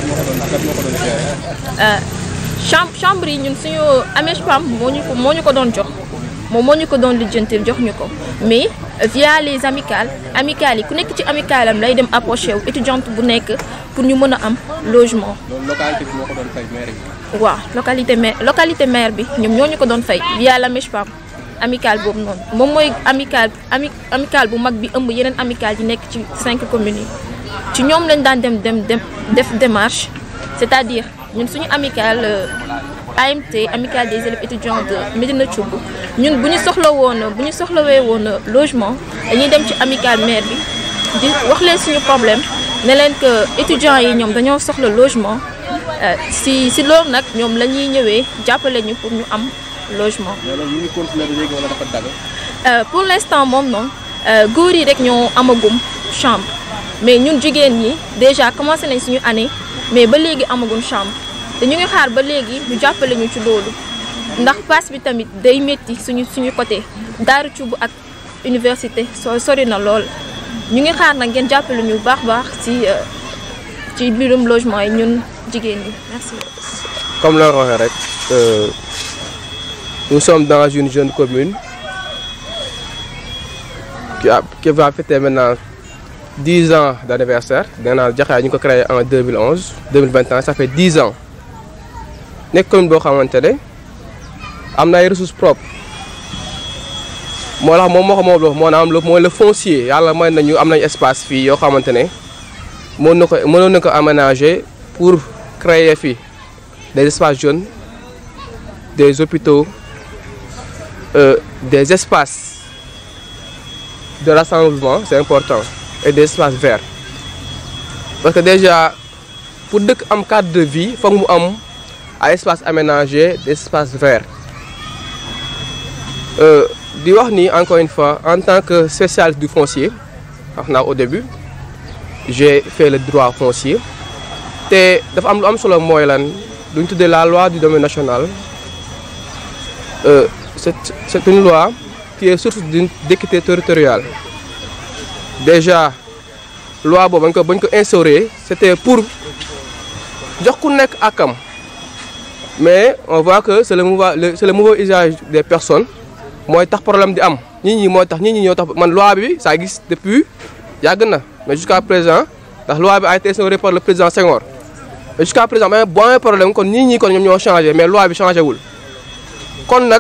S4: chambre chambre yi ñun suñu AMEJPAM moo ñu ko moo ñu ko doon jox moom moo ñu ko doon lijjantil jox ñu ko mais via les amicales amicales yi ku nekk ci amicale am lay dem approché wu étudiante bu nekk pour ñu mën a am logement.
S1: loolu localité bi moo ko doon fay maire bi.
S4: waaw localité maire localité maire bi ñoom ñoo ñu ko doon fay via la MEJPAM amicale boobu noonu moom mooy amicale ami amicale bu mag bi ëmb yeneen amicale yi nekk ci cinq communes yi ci ñoom lañ daan dem dem dem def démarche c'est-à-dire ñun suñu amicale AMT amicale des élèves étudiants de Médina Thioub ñun bu ñu soxla woon bu ñu soxlawee woon logement dañuy dem ci amicale maire bi di wax leen suñu problème ne leen que étudiants yi ñoom dañoo soxla logement si si loolu nag ñoom la ñuy ñëwee jàppale ñu pour ñu am logement.
S1: mais loolu ñu ngi continuer ba léegi wala dafa dagg.
S4: pour l'instant moom noonu góor yi rek ñoo amagum chambre mais ñun jigéen ñi déjà commencé nañ suñu année mais ba léegi amagum chambre te ñu ngi xaar ba léegi ñu jàppale ñu ci loolu ndax pass bi tamit day métti suñu suñu côté Daaru Cubb ak université soo sori na lool ñu ngi xaar nag ngeen jàppale ñu bu baax baax ci ci mbirum logement yi ñun jigéen ñi merci.
S3: comme la waxee rek nous sommes dans une jeune commune qui a qui va fêter maintenant dix ans d'anniversaire nee naa Jaxaay ñu ko créé en 2011 2021 ça fait dix ans nekk commune boo xamante ne am na ay ressources propres moo tax moom moo ko moom moo na am mooy le foncier yàlla may nañu am nañ espace fii yoo xamante ne mën na ko mënoon na ko aménager pour créer fii des espaces jeunes des hôpitaux euh, des espaces de rassemblement c'est important et des espaces verts parce que déjà pour dëkk am cadre de vie foog mu am ay espaces aménagés des espaces verts di wax ni encore une fois en tant que spécialiste du foncier wax naa au début j'ai fait le droit foncier te dafa am lu am solo mooy lan lu ñu tuddee la loi du domaine national euh, c'est c'est une loi qui est source d'une d'équité territoriale déjà loi boobu bañ ko bañ ko instauré c'était pour jox ku nekk akam mais on voit que c'est le mauvais le c'est le mauvais usage des personnes mooy tax problème di am nit ñi mooy tax nit ñi ñoo tax man loi bi saa gis depuis yàgg na mais jusqu'à présent ndax loi bi a été instaurée par le président Senghor mais jusqu'à présent mais boo amee problème kon nit ñi kon ñoom ñoo changé mais loi bi changé wul kon nag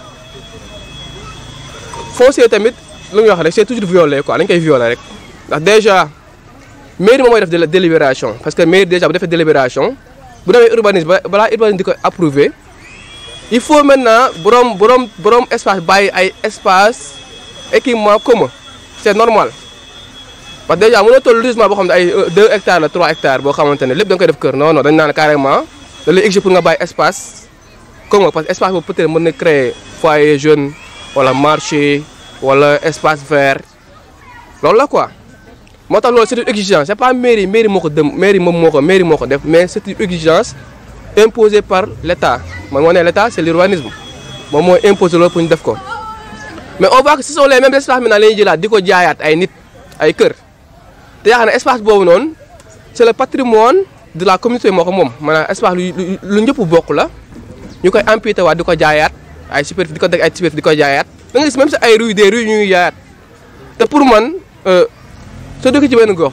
S3: foncier tamit lu ñuy wax rek c'est toujours violé quoi dañ koy violé rek ndax déjà mairie moom mooy def délé- délibération parce que mairie déjà bu defee délibération bu demee urbanisme ba balaa urbanisme di ko approuvé il faut maintenant borom borom borom espace bàyyi ay espace équipement commun c'est normal parce que déjà mënoo toll lotissement boo xam ne ay 2 hectares la 3 hectares boo xamante ne lépp da nga koy def kër non non dañ naan carrément da lay exiger pour nga bàyyi espace commun parce que espace boobu peut-être mën na créer foyer jeune wala marché wala espace vert loolu la quoi moo tax loolu c'est une exigence c'est pas mairie mairie moo ko dem mairie moom moo ko mairie moo ko def mais c'est une exigence imposée par l'État man moo ne l'État c'est l'urbanisme moom mooy imposer loolu pour ñu def ko mais on voit que ce sont les mêmes espaces maintenant la ñuy jëlaat di ko jaayaat ay nit ay kër te yaakaar ne espace boobu noonu c'est le patrimoine de la communauté moo ko moom maanaam espace lu lu lu ñëpp bokk la ñu koy amputé waat di ko jaayaat ay superficie di ko deg ay superficie di ko jaayaat da nga gis même si ay rue des rues ñuy jaayaat te pour man soo dëkk ci benn gox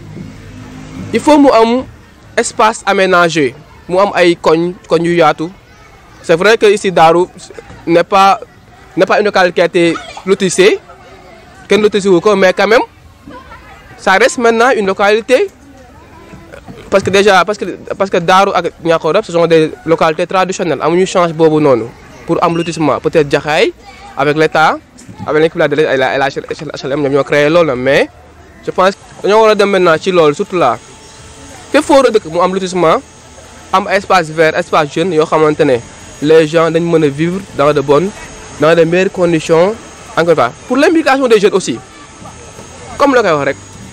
S3: il faut mu am espace aménagé mu am ay koñ koñ yu yaatu c'est vrai que ici Darou n'est pas n'est pas une localité qui a été lotissée kenn lotissé wu ko mais quand même ça reste maintenant une localité parce que déjà parce que parce que Darou ak Niakhorab ce sont des localités traditionnelles amuñu change boobu noonu pour am lotissement peut-être Jaxaay avec l'État avec l'équipe de la HLM ñoom ñoo créé loolu mais je pense que dañoo war a dem maintenant ci loolu surtout là fépp foo war a dëkk mu am lotissement am espace vert espace jeune yoo xamante ne les gens dañ mën a vivre dans de bonnes dans de meilleures conditions encore une fois pour l'implication des jeunes aussi comme la koy wax rek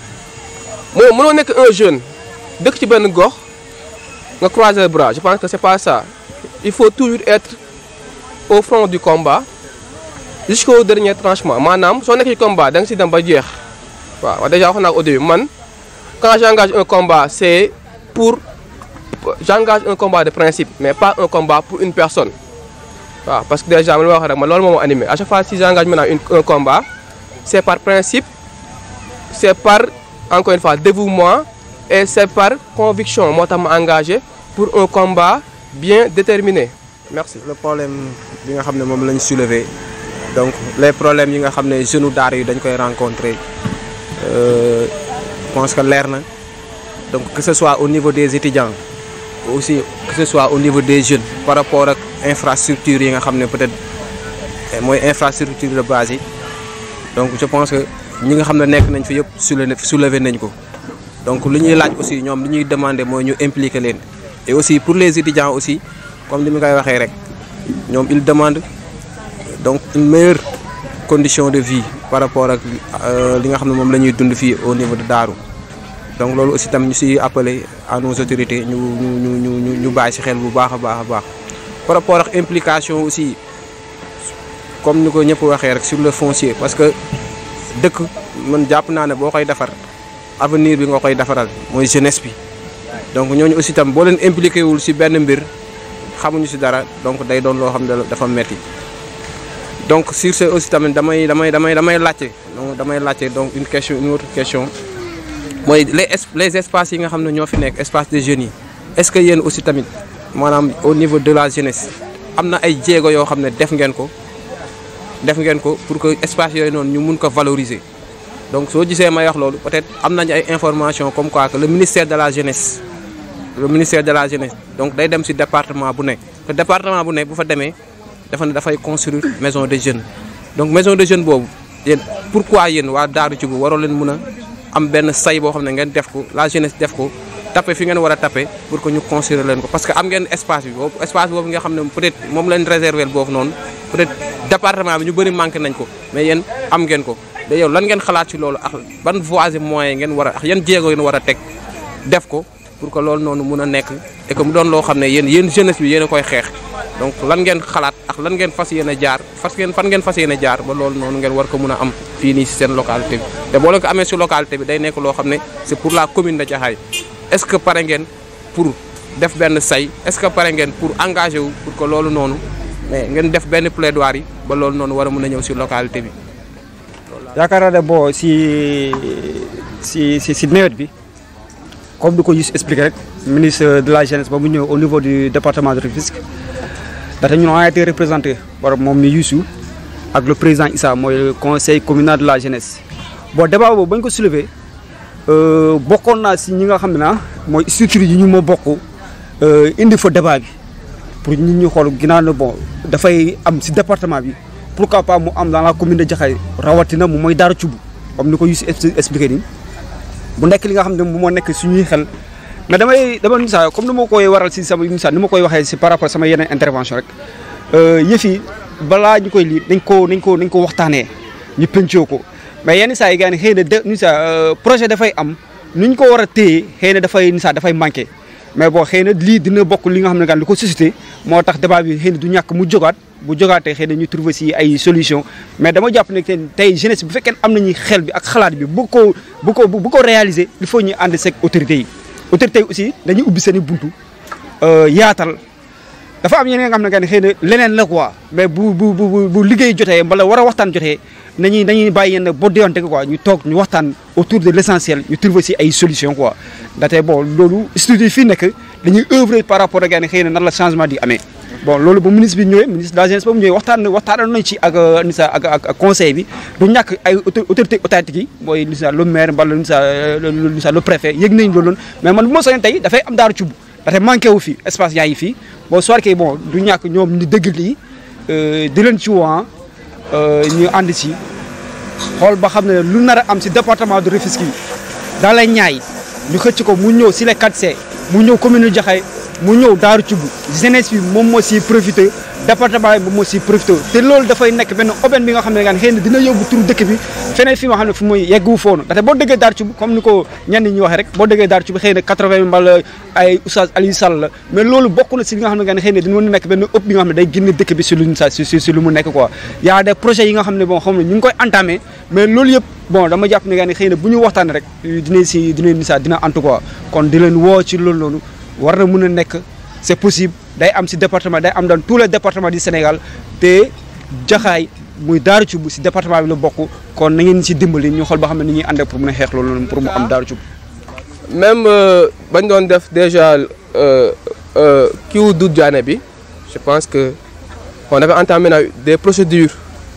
S3: mooy mënoo nekk un jeune dëkk ci benn gox nga croiser les bras je pense que c'est pas ça il faut toujours être au front du combat jusqu'au dernier tranchement maanaam soo nekk ci combat da nga si dem ba jeex waaw déjà wax naa ko au début man quand j'engage un combat c'est pour j'engage un combat de principe mais pas un combat pour une personne waaw parce que déjà man ma wax rek man loolu moo ma animé à chaque fois si j'engage maintenant une un combat c'est par principe c'est par encore une fois dévouement et c'est par conviction moo tax ma engagé pour un combat bien déterminé merci.
S1: le problème bi nga xam ne moom lañ soulever donc les problèmes yi nga xam ne jeunes daara yi dañ koy rencontrer euh, je pense que leer na donc que ce soit au niveau des étudiants aussi que ce soit au niveau des jeunes par rapport ak infrastructure yi nga xam ne peut-être mooy infrastructure de base yi donc je pense que ñi nga xam ne nekk nañ fi yëpp soulever soulever nañ ko donc li ñuy laaj aussi ñoom li ñuy demander mooy ñu impliquer leen et aussi pour les étudiants aussi comme ni ma koy waxee rek ñoom ils demandent donc une meilleure condition de vie par rapport ak li nga xam ne moom la ñuy dund fii au niveau de Darou donc loolu aussi tam ñu siy appeler à nos autorités ñu ñu ñu ñu ñu ñu bàyyi si xel bu baax a baax a baax par rapport ak implication aussi comme ni ko ñëpp waxee rek sur le foncier parce que dëkk man jàpp naa ne boo koy defar avenir bi nga koy defaral mooy jeunesse bi donc ñooñu aussi tam boo leen impliqué wul si benn mbir xamuñu si dara donc day doon loo xam ne dafa metti donc sur ce aussi tamit damay damay damay damay laajte donc damay laajte donc une question une autre question mooy les les espaces yi nga xam ne ñoo fi nekk espace de jeunes yi est-ce que yéen aussi tamit maanaam au niveau de la jeunesse am na ay jéego yoo xam ne def ngeen ko def ngeen ko pour que espace yooyu noonu ñu mun ko valoriser donc soo gisee may wax loolu peut-être am nañu ay informations comme quoi que le ministère de la jeunesse le ministère de la jeunesse donc day dem ci département bu nekk te département bu nekk bu fa demee dafa ne dafay construire maison de jeunes donc maison de jeunes boobu yéen pourquoi yéen waa Darou Djibou waroo leen mun a am benn say boo xam ne ngeen def ko la jeunesse def ko taper fi ngeen war a taper pour que ñu construire leen ko parce que am ngeen espace bi boobu espace boobu nga xam ne peut-être moom leen réserver boobu noonu peut-être département bi ñu bëri manqué nañ ko mais yéen am ngeen ko da yow lan ngeen xalaat ci loolu ak ban voies et moyens ngeen war a ak yan jéego ngeen war a teg def ko pour que loolu noonu mun a nekk et que mu doon loo xam ne yéen yéen jeunesse bi yéen a koy xeex donc lan ngeen xalaat ak lan ngeen fas yéene jaar fas ngeen fan ngeen fas yéene jaar ba loolu noonu ngeen war ko mun a am fii nii si seen localité bi te boo leen ko amee si localité bi day nekk loo xam ne c'est pour la commune de Jaxaay est-ce que pare ngeen pour def benn say est-ce que pare ngeen pour engager wu pour que loolu noonu mais ngeen def benn plaidoirie ba loolu noonu war a mën a ñëw si localité bi.
S2: yaakaar naa ne bon si si si si nawet bi comme du ko gis expliqué rek ministre de la jeunesse ba mu ñëw au niveau du département de Rufisque ndaxte ñun on a été représenté par moom mi Youssou ak le président Issa mooy le conseil communal de la jeunesse. bon débat boobu bañ ko soulever bokkoon naa si ñi nga xam ne naa mooy structure yi ñu ma bokk indi fa débat bi pour nit ñi xool ginnaaw ne bon dafay am si département bi. pourquoi pas mu am dans la commune de Jaxaay rawatina mu mooy Daara Cubb comme ni ko Youssou expliqué nii bu nekk li nga xam ne moom moo nekk suñuy xel mais damay dama misaal comme ni ma koy waral si sama misaal ni ma koy waxee si par rapport sama yeneen intervention rek yëf yi balaa ñu koy lii nañ ko nañ ko nañ ko waxtaanee ñu pencoo ko mais yenn saa yi gars yi xëy na de ni saa projet dafay am nu ñu ko war a téye xëy na dafay ni saa dafay manqué mais bon xëy na lii dina bokk li nga xam ne gaan li ko suscité moo tax débat bi xëy na du ñàkk mu jógaat bu jógaatee xëy na ñu trouver si ay solution mais dama jàpp ne tey jeunesse bu fekkee am nañu xel bi ak xalaat bi bu ko bu ko bu ko réaliser il faut ñu ànd seeg autorités yi autorités yi aussi dañuy ubbi seen i buntu yaatal dafa am yeneen nga xam ne que xëy na leneen la quoi mais bu bu bu bu liggéey jotee mbala war a waxtaan jotee nañuy nañuy bàyyi yenn boo déwante quoi ñu toog ñu waxtaan autour de l' essentiel ñu trouver si ay solution quoi ndaxte bon loolu studio fii nekk dañuy œuvrer par rapport ak xëy na nan la changement di amee bon loolu ba ministre bi ñëwee ministre de la jeunesse ba mu ñëwee waxtaan waxtaanoon nañ ci ak nisa ak ak conseil bi du ñàkk ay autorité étatique yi mooy nisa le maire mbala nisa nisa le préfet yëg nañ loolu noonu mais man bu ma soñoon tey dafay am daaru cubb ndaxte manqué wu fi espace yaa ngi fii bon soit que bon du ñàkk ñoom ñu dëgg lii di leen ci woo ñu ànd ci xool ba xam ne lu nar a am si département de Rufisque yi dans les Niayes ñu xëcc ko mu ñëw si les 4C mu ñëw commune Jaxaay mu ñëw Daaru Cubb jeunesse bi moom moo siy profité département bi moom moo siy profité te loolu dafay nekk benn aubaine bi nga xam ne gaan xëy na dina yóbbu turu dëkk bi feneen fi nga xam ne fu muy yeggu foonu ndaxte boo déggee Daaru Cubb comme ni ko ñenn ñi waxee rek boo déggee Daaru Cubb xëy na 80 mbala ay Oustaz Aliou Sall la mais loolu bokk na si li nga xam ne gaan xëy na dina mën a nekk benn ëpp bi nga xam ne day génne dëkk bi si luñ sa si si lu mu nekk quoi y a des projets yi nga xam ne bon xam ne ñu ngi koy entamé mais loolu yëpp bon dama jàpp ne gaan xëy na bu ñu waxtaanee rek dina si dina ni sa dina antu quoi kon di leen woo ci loolu noonu war na mën a nekk c'est possible day am si département day am dans tous les départements du Sénégal te jaxaay muy Daaru Cubb si département bi la bokk kon na ngeen si dimbali ñu xool ba xam ne ni ñuy àndee pour mën a xeex loolu noonu pour mu am Daaru Cubb
S3: même bañ doon def déjà kiiwu Doudou Diané bi je pense que on avait entamé na des procédures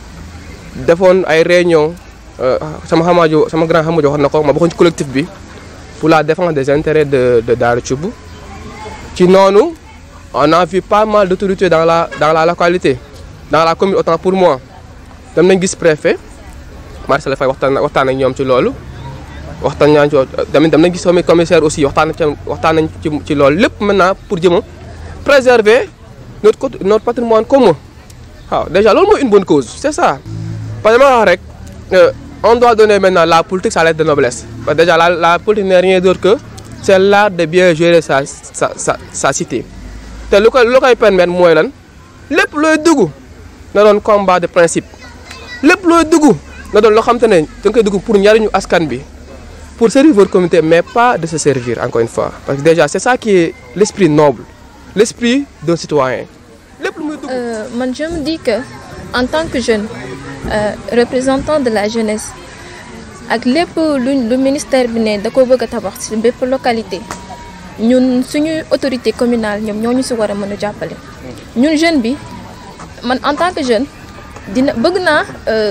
S3: defoon ay réunions sama xamaajo sama grand xamaajo wax na ko ma bokkoon ci collectif bi pour la défense des intérêts de de Daaru Cubb ci noonu on a vu pas mal d'autorités dans la dans la localité dans la commune autant pour moi dem nañ gis préfet Marcel Faye waxtaan waxtaan ak ñoom ci loolu waxtaan nañ ci tamit dem nañ gis sama commissaire aussi waxtaan ci waxtaan nañ ci ci loolu lépp maintenant pour jëm préserver notre côté notre patrimoine commun waaw déjà loolu mooy une bonne cause c'est ça parce que ma wax rek on doit donner maintenant la politique sa lettre de noblesse parce que déjà la la politique n'est rien d'autre que c'est l'art de bien gérer sa sa sa sa cité te lu koy lu koy permettre mooy lan lépp looy dugg na doon combat de principe lépp looy dugg na doon loo xam te ne da nga koy dugg pour njariñu askan bi pour servir votre communauté mais pas de se servir encore une fois parce que déjà c'est ça qui est l'esprit noble l'esprit d'un citoyen lépp lu muy dugg.
S4: man je me dis que en tant que jeune euh, représentant de la jeunesse ak lépp lu lu ministère bi ne da ko bëgg a tabax ci bépp localité ñun suñuy autorité communale ñoom ñoo ñu ci war a mën a jàppale. ñun jeune bi man en tant que jeune dina bëgg naa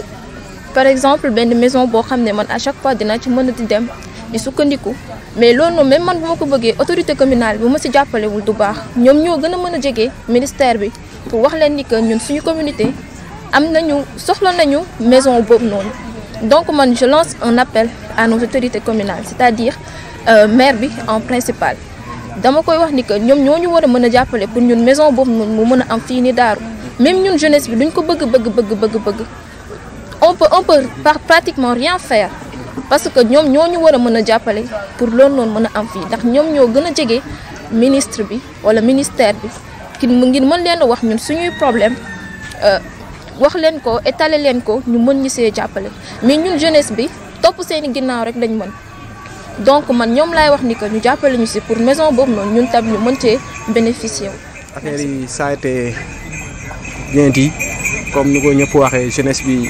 S4: par exemple benn maison boo xam ne man à chaque fois dinaa ci mën a di dem di sukkandiku mais loolu noonu même man bu ma ko bëggee autorité communale bi bu ma ci jàppalewul du baax ñoom ñoo gën a mën a jege ministère bi pour wax leen ni que ñun suñu communauté am nañu soxla nañu maison boobu noonu. donc man je lance un appel à nos autorités communales c'est-à-dire euh, maire bi en principal dama koy wax ni que ñoom ñoo ñu war a mën a jàppale pour ñun maison boobu noonu mu mën a am fii ni daaru même ñun jeunesse bi duñ ko bëgg bëgg bëgg bëgg bëgg on peut on peut par pratiquement rien faire parce que ñoom ñoo ñu war a mën a jàppale pour loolu noonu mën a am fii ndax ñoom ñoo gën a jege ministre bi wala ministère bi ki ngir mën leen a wax ñun suñuy problème wax leen ko étaler leen ko ñu mën ñu see jàppale mais ñun jeunesse bi topp seeni ginnaaw rek lañ mën donc man ñoom laay wax ni que ñu jàppale ñu si pour maison boobu noonu ñun tam ñu mën cee bénéficier wu.
S1: affaire yi ça a été bien dit comme ni ko ñëpp waxee jeunesse bi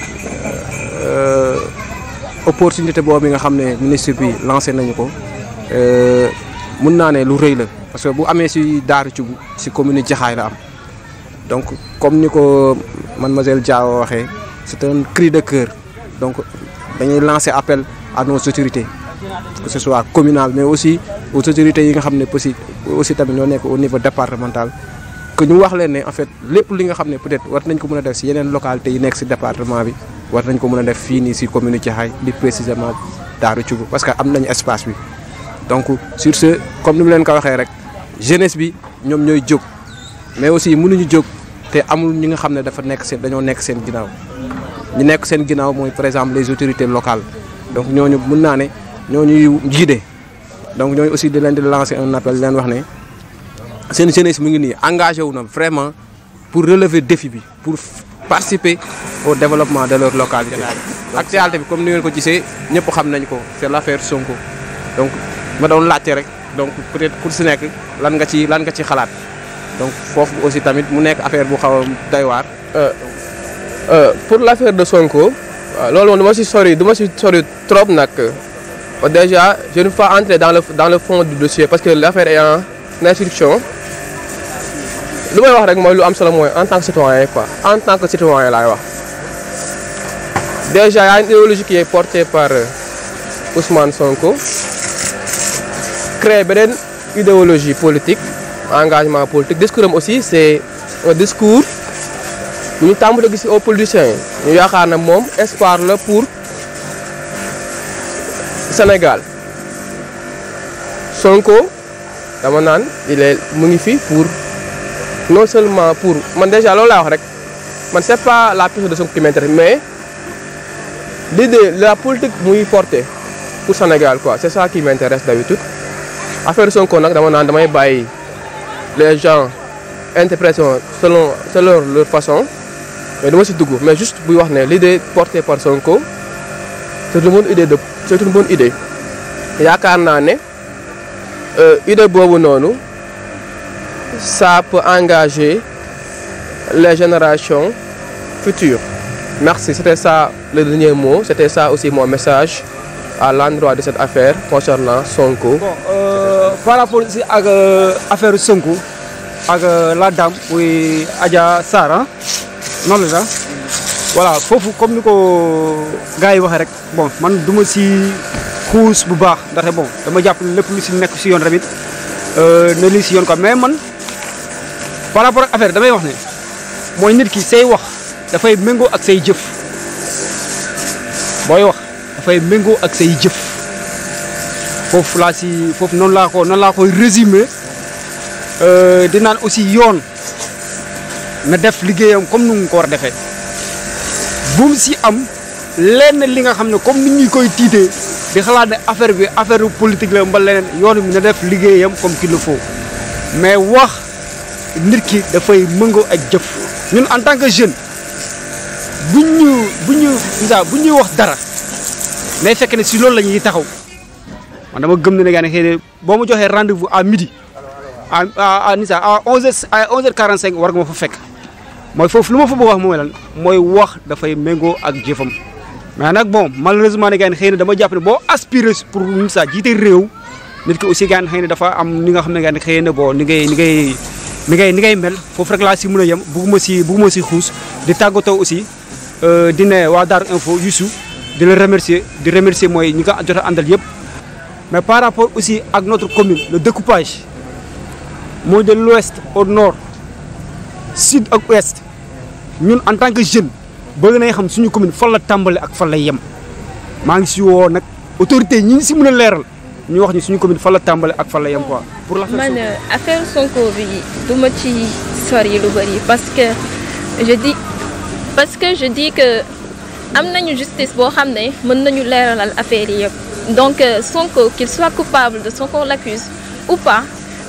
S1: opportunité boobu nga xam ne ministre bi lancé nañu ko mun naa ne lu rëy la parce que bu amee si Daaru Cubb si commune Jaxaay la am donc comme ni ko mademoiselle Diaw waxee c'est un cri de cœur donc dañuy lancer appel à nos autorités que ce soit communal mais aussi aux autorités yi nga xam ne aussi aussi tamit ñoo nekk au niveau départemental que ñu wax leen ne en fait lépp li nga xam ne peut-être war nañ ko mën a def si yeneen localités yi nekk si département bi war nañ ko mën a def fii nii si commune Jaxaay li précisément Daaru Cubb parce que am nañu espace bi donc sur ce comme ni mu leen ko waxee rek jeunesse bi ñoom ñooy jóg mais aussi mënuñu jóg te amul ñi nga xam ne dafa nekk seen dañoo nekk seen ginnaaw ñu nekk seen ginnaaw mooy par exemple les autorités locales donc ñooñu mën naa ne ñooñuy jiide donc ñooñu aussi di leen di lancer un appel leen wax ne seen jeunesse mu ngi nii engagé wu na vraiment pour relever défi bi pour participer au développement de leur localité. actualité bi comme ni ngeen ko gisee ñëpp xam nañ ko c'est l'affaire Sonko donc ma doon laajte rek donc peut-être ku si nekk lan nga ci lan nga ci xalaat donc foofu aussi tamit mu nekk affaire bu xaw a doy waar.
S3: pour l'affaire de Sonko loolu moom du ma si sori du ma si sori trop nag déjà je ne vais pas entrer dans le dans le fond du dossier parce que l'affaire est en instruction lu may wax rek mooy lu am solo mooy en tant que citoyen quoi en tant que citoyen laay wax déjà y a une idéologie qui est portée par Ousmane Sonko créer beneen idéologie politique engagement politique discours am aussi c'est un discours bu ñu tàmbali gis aux politiciens ñu yaakaar na moom espoir la pour Sénégal Sonko dama naan il est mu ngi fi pour non seulement pour man déjà loolu laa wax rek man c'est pas la personne de Sonko qui m'intéresse mais l'idée la politique muy porter pour Sénégal quoi c'est ça qui m'intéresse d'habitude affaire Sonko nag dama naan damay bàyyi les gens interprétation selon selon leur façon mais dama si dugg mais juste buy wax ne l'idée portée par Sonko c'est une bonne idée de c'est une bonne idée yaakaar naa ne idée boobu noonu ça peut engager les générations futures merci c'était ça le dernier mot c'était ça aussi mon message à l'endroit de cette affaire concernant Sonko.
S2: bon euh, par rapport aussi ak affaire Sonko ak la dame muy Adja Sarr ah noonu la voilà foofu comme ni ko gars yi waxee rek bon man du ma si xuus bu baax ndaxte bon dama jàpp ne lépp lu si nekk si yoon tamit ne li si yoon quoi mais man par rapport ak affaire damay wax ne mooy nit ki say wax dafay méngoo ak say jëf booy wax dafay méngoo ak say jëf foofu laa si foofu noonu laa ko noonu laa koy résumer di naan aussi yoon na def liggéeyam comme nu mu ko war a defee bu mu si am lenn li nga xam ne comme ni ñuy koy tiitee di xalaat ne affaire bi affaire politique la mbal leneen yoon bi na def liggéeyam comme qu'il le faut mais wax nit ki dafay mëngoo ak jëf ñun en tant que jeune buñ ñu buñ ñu isa bu ñuy wax dara day fekk ne si loolu la ñuy taxaw man dama gëm ne ne gaa ne xëy na boo ma joxee rendez-vous à midi à à nisa à 11h à 11h45 war nga ma fa fekk mooy foofu lu ma fa bëgg wax mooy lan mooy wax dafay méngoo ak jëfam mais nag bon malheureusement ne gaa xëy na dama jàpp ne boo aspiré pour nisa jiite réew nit ki aussi gaa xëy na dafa am ni nga xam ne gaa xëy na bon ni ngay ni ngay ni ngay ni ngay mel foofu rek laa si mën a yem bugguma si bugguma si xuus di tàggatoo aussi di ne waa Darou Info Youssou di la remercier di remercier mooy ñi nga jot a àndal yëpp mais par rapport aussi ak notre commune le découpage mooy de l'ouest au nord sud ak ouest ñun en tant que jeune bëgg nañ xam suñu commune fan la tàmbale ak fan la yem maa ngi si woo nag autorité ñi ngi si mën a leeral ñu wax ñu suñu commune fan la tàmbale ak fan la yem quoi. pour l'affaire
S4: man affaire Sonko bi du ma ci sori lu bari parce que je dis parce que je dis que am nañu justice boo xam ne mën nañu leeralal affaire yi yëpp donc Sonko qu'il soit coupable de ce qu'on l'accuse ou pas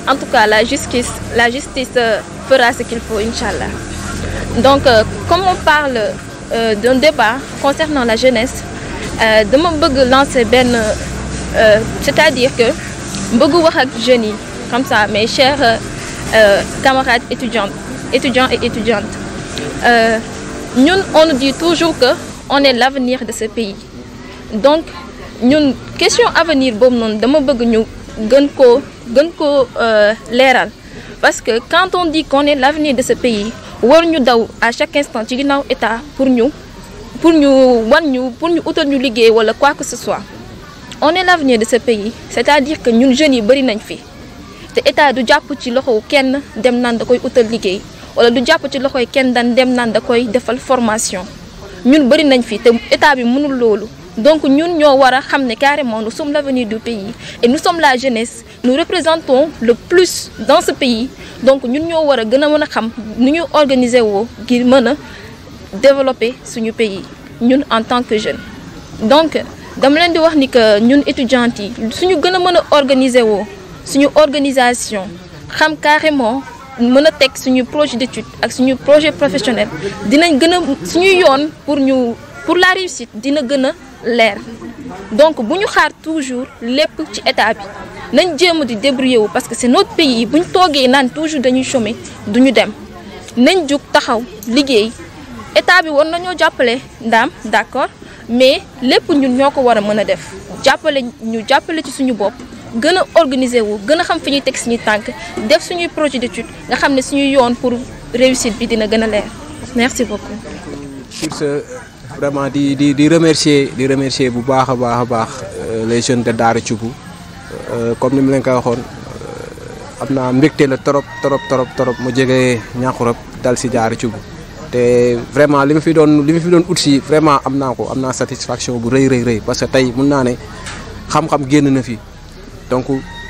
S4: en tout cas la justice la justice euh, fera ce qu'il faut inchallah donc euh, comme on parle euh, d'un débat concernant la jeunesse euh, dama bëgg lancer benn euh, c'est-à-dire que bëgg wax ak jeunes yi comme ça mes chers euh, euh, camarades étudiantes étudiants et étudiantes euh, ñun on nous dit toujours que on est l'avenir de ce pays donc ñun question avenir boobu noonu dama bëgg ñu gën koo gën koo euh, leeral parce que quand on dit qu'on est l'avenir de ce pays war ñu daw à chaque instant ci ginnaaw état pour ñu pour ñu wan ñu pour ñu utal ñu liggéey wala quoi que ce soit on est l'avenir de ce pays c'est-à-dire que ñun jeunes yi bari nañ fi te état du jàpp ci loxo kenn dem naan da koy utal liggéey wala du jàpp ci loxoy kenn dan dem naan da koy defal formation ñun bari nañ fi te état bi mënul loolu donc ñun ñoo war a xam ne carrément nous sommes l'avenir du pays et nous sommes la jeunesse nous représentons le plus dans ce pays donc ñun ñoo war a gën a mën a xam nu ñu organiser woo ngir mën a développer suñu pays ñun en tant que jeunes donc dama leen di wax ni que ñun étudiantes yi suñu gën a mën a organiser woo suñu organisation xam carrément mën a teg suñu projet d'étude ak suñu projet professionnel dinañ gën a suñu yoon pour ñu pour la réussite dina gën a leer donc bu ñu xaar toujours lépp ci état bi nañ jéem a di débrouiller wu parce que c'est notre pays bu ñu toogee naan toujours dañuy chômer duñu dem nañ jug taxaw liggéey état bi war nañoo jàppale ndaam d'accord mais lépp ñun ñoo ko war a mën a def jàppale ñu jàppale ci suñu bopp gën a organiser wu gën a xam fi ñuy teg suñuy tànk def suñuy projet d'étude nga xam ne suñuy yoon pour réussite bi dina gën a leer merci beaucoup.
S1: sur ce vraiment di di di remercier di remercier bu baax a baax a baax les jeunes de Daara Thioub comme ni mu leen koy waxoon am naa mbégte la trop trop trop trop mu jege Niakhouroup dal si Daara Thioub te vraiment li ma fi doon li ma fi doon ut si vraiment am naa ko am naa satisfaction bu rëy rëy rëy parce que tey mun naa ne xam-xam génn na fi donc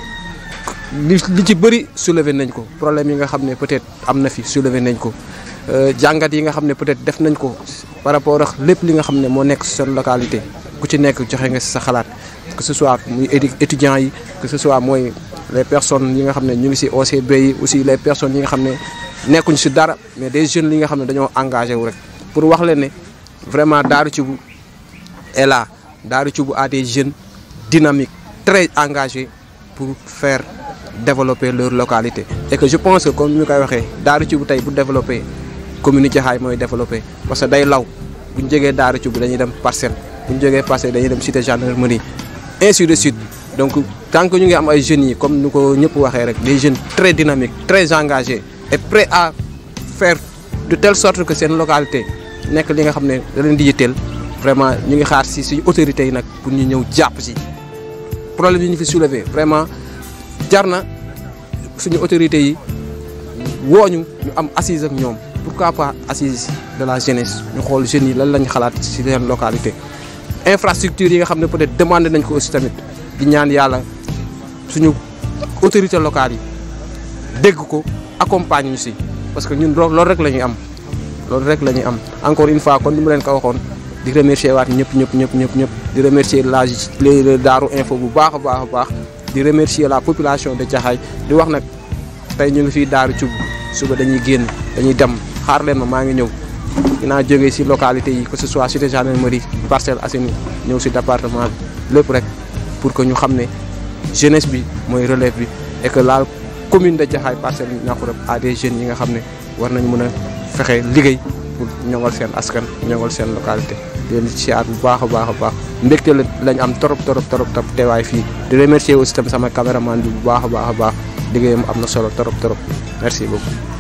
S1: li li ci bëri soulever nañ ko problème yi nga xam ne peut-être am na fi soulever nañ ko jàngat yi nga xam ne peut-être def nañ ko par rapport ak lépp li nga xam ne moo nekk seen localité ku ci nekk joxe nga si sa xalaat que ce soit muy étudiants yi que ce soit mooy les personnes yi nga xam ne ñu ngi si OCB yi aussi les personnes yi nga xam ne nekkuñ si dara mais des jeunes yi nga xam ne dañoo engagé wu rek pour wax leen ne vraiment Daara Thioub est là Daara Thioub a des jeunes dynamiques très engagés pour faire développer leur localité et que je pense que comme ni ñu koy waxee Daara Thioub tey bu développer commune Jaxaay mooy développer parce que day law bu ñu jógee Daara Thioub dañuy dem Parcelles bu ñu jógee Parcelles dañuy dem cité gendarmerie ainsi de suite donc tant que ñu ngi am ay jeunes yi comme ni ko ñëpp waxee rek des jeunes très dynamiques très engagés et prêts à faire de telle sorte que seen localité nekk li nga xam ne da leen di yitteel vraiment ñu ngi xaar si suñu autorités yi nag pour ñu ñëw jàpp si problème yi ñu fi soulever vraiment jar na suñu autorités yi wooñu ñu am assise ak ñoom pourquoi pas assise de la jeunesse ñu xool jeunes yi lan lañ xalaat si seen localité infrastructure yi nga xam ne peut-être demandé nañ ko aussi tamit di ñaan yàlla suñu autorités locales yi dégg ko accompagne ñu si parce que ñun loolu rek la ñuy am loolu rek la ñuy am encore une fois kon ni mu leen ko waxoon di remercier waat ñëpp ñëpp ñëpp ñëpp ñëpp di remercier la les Daaru Info bu baax a baax a baax di remercier la population de Jaxaay di wax nag tey ñu ngi fii Daaru Thioub suba dañuy génn dañuy dem xaar leen ma maa ngi ñëw dinaa jógee si localité yi que ce soit cité gendarmerie Parcelles Assainies ñëw si département bi lépp rek pour que ñu xam ne jeunesse bi mooy relève bi et que la commune de Jaxaay Parcelles Niakhouroup a des jeunes yi nga xam ne war nañ mën a fexe liggéey pour ñoŋal seen askan ñoŋal seen localité di leen siyaar bu baax a baax a baax mbégte la lañ am torop torop torop torop teewaay fii di remercier aussi tam sama caméraman bi bu baax a baax a baax liggéeyam am na solo torop torop merci beaucoup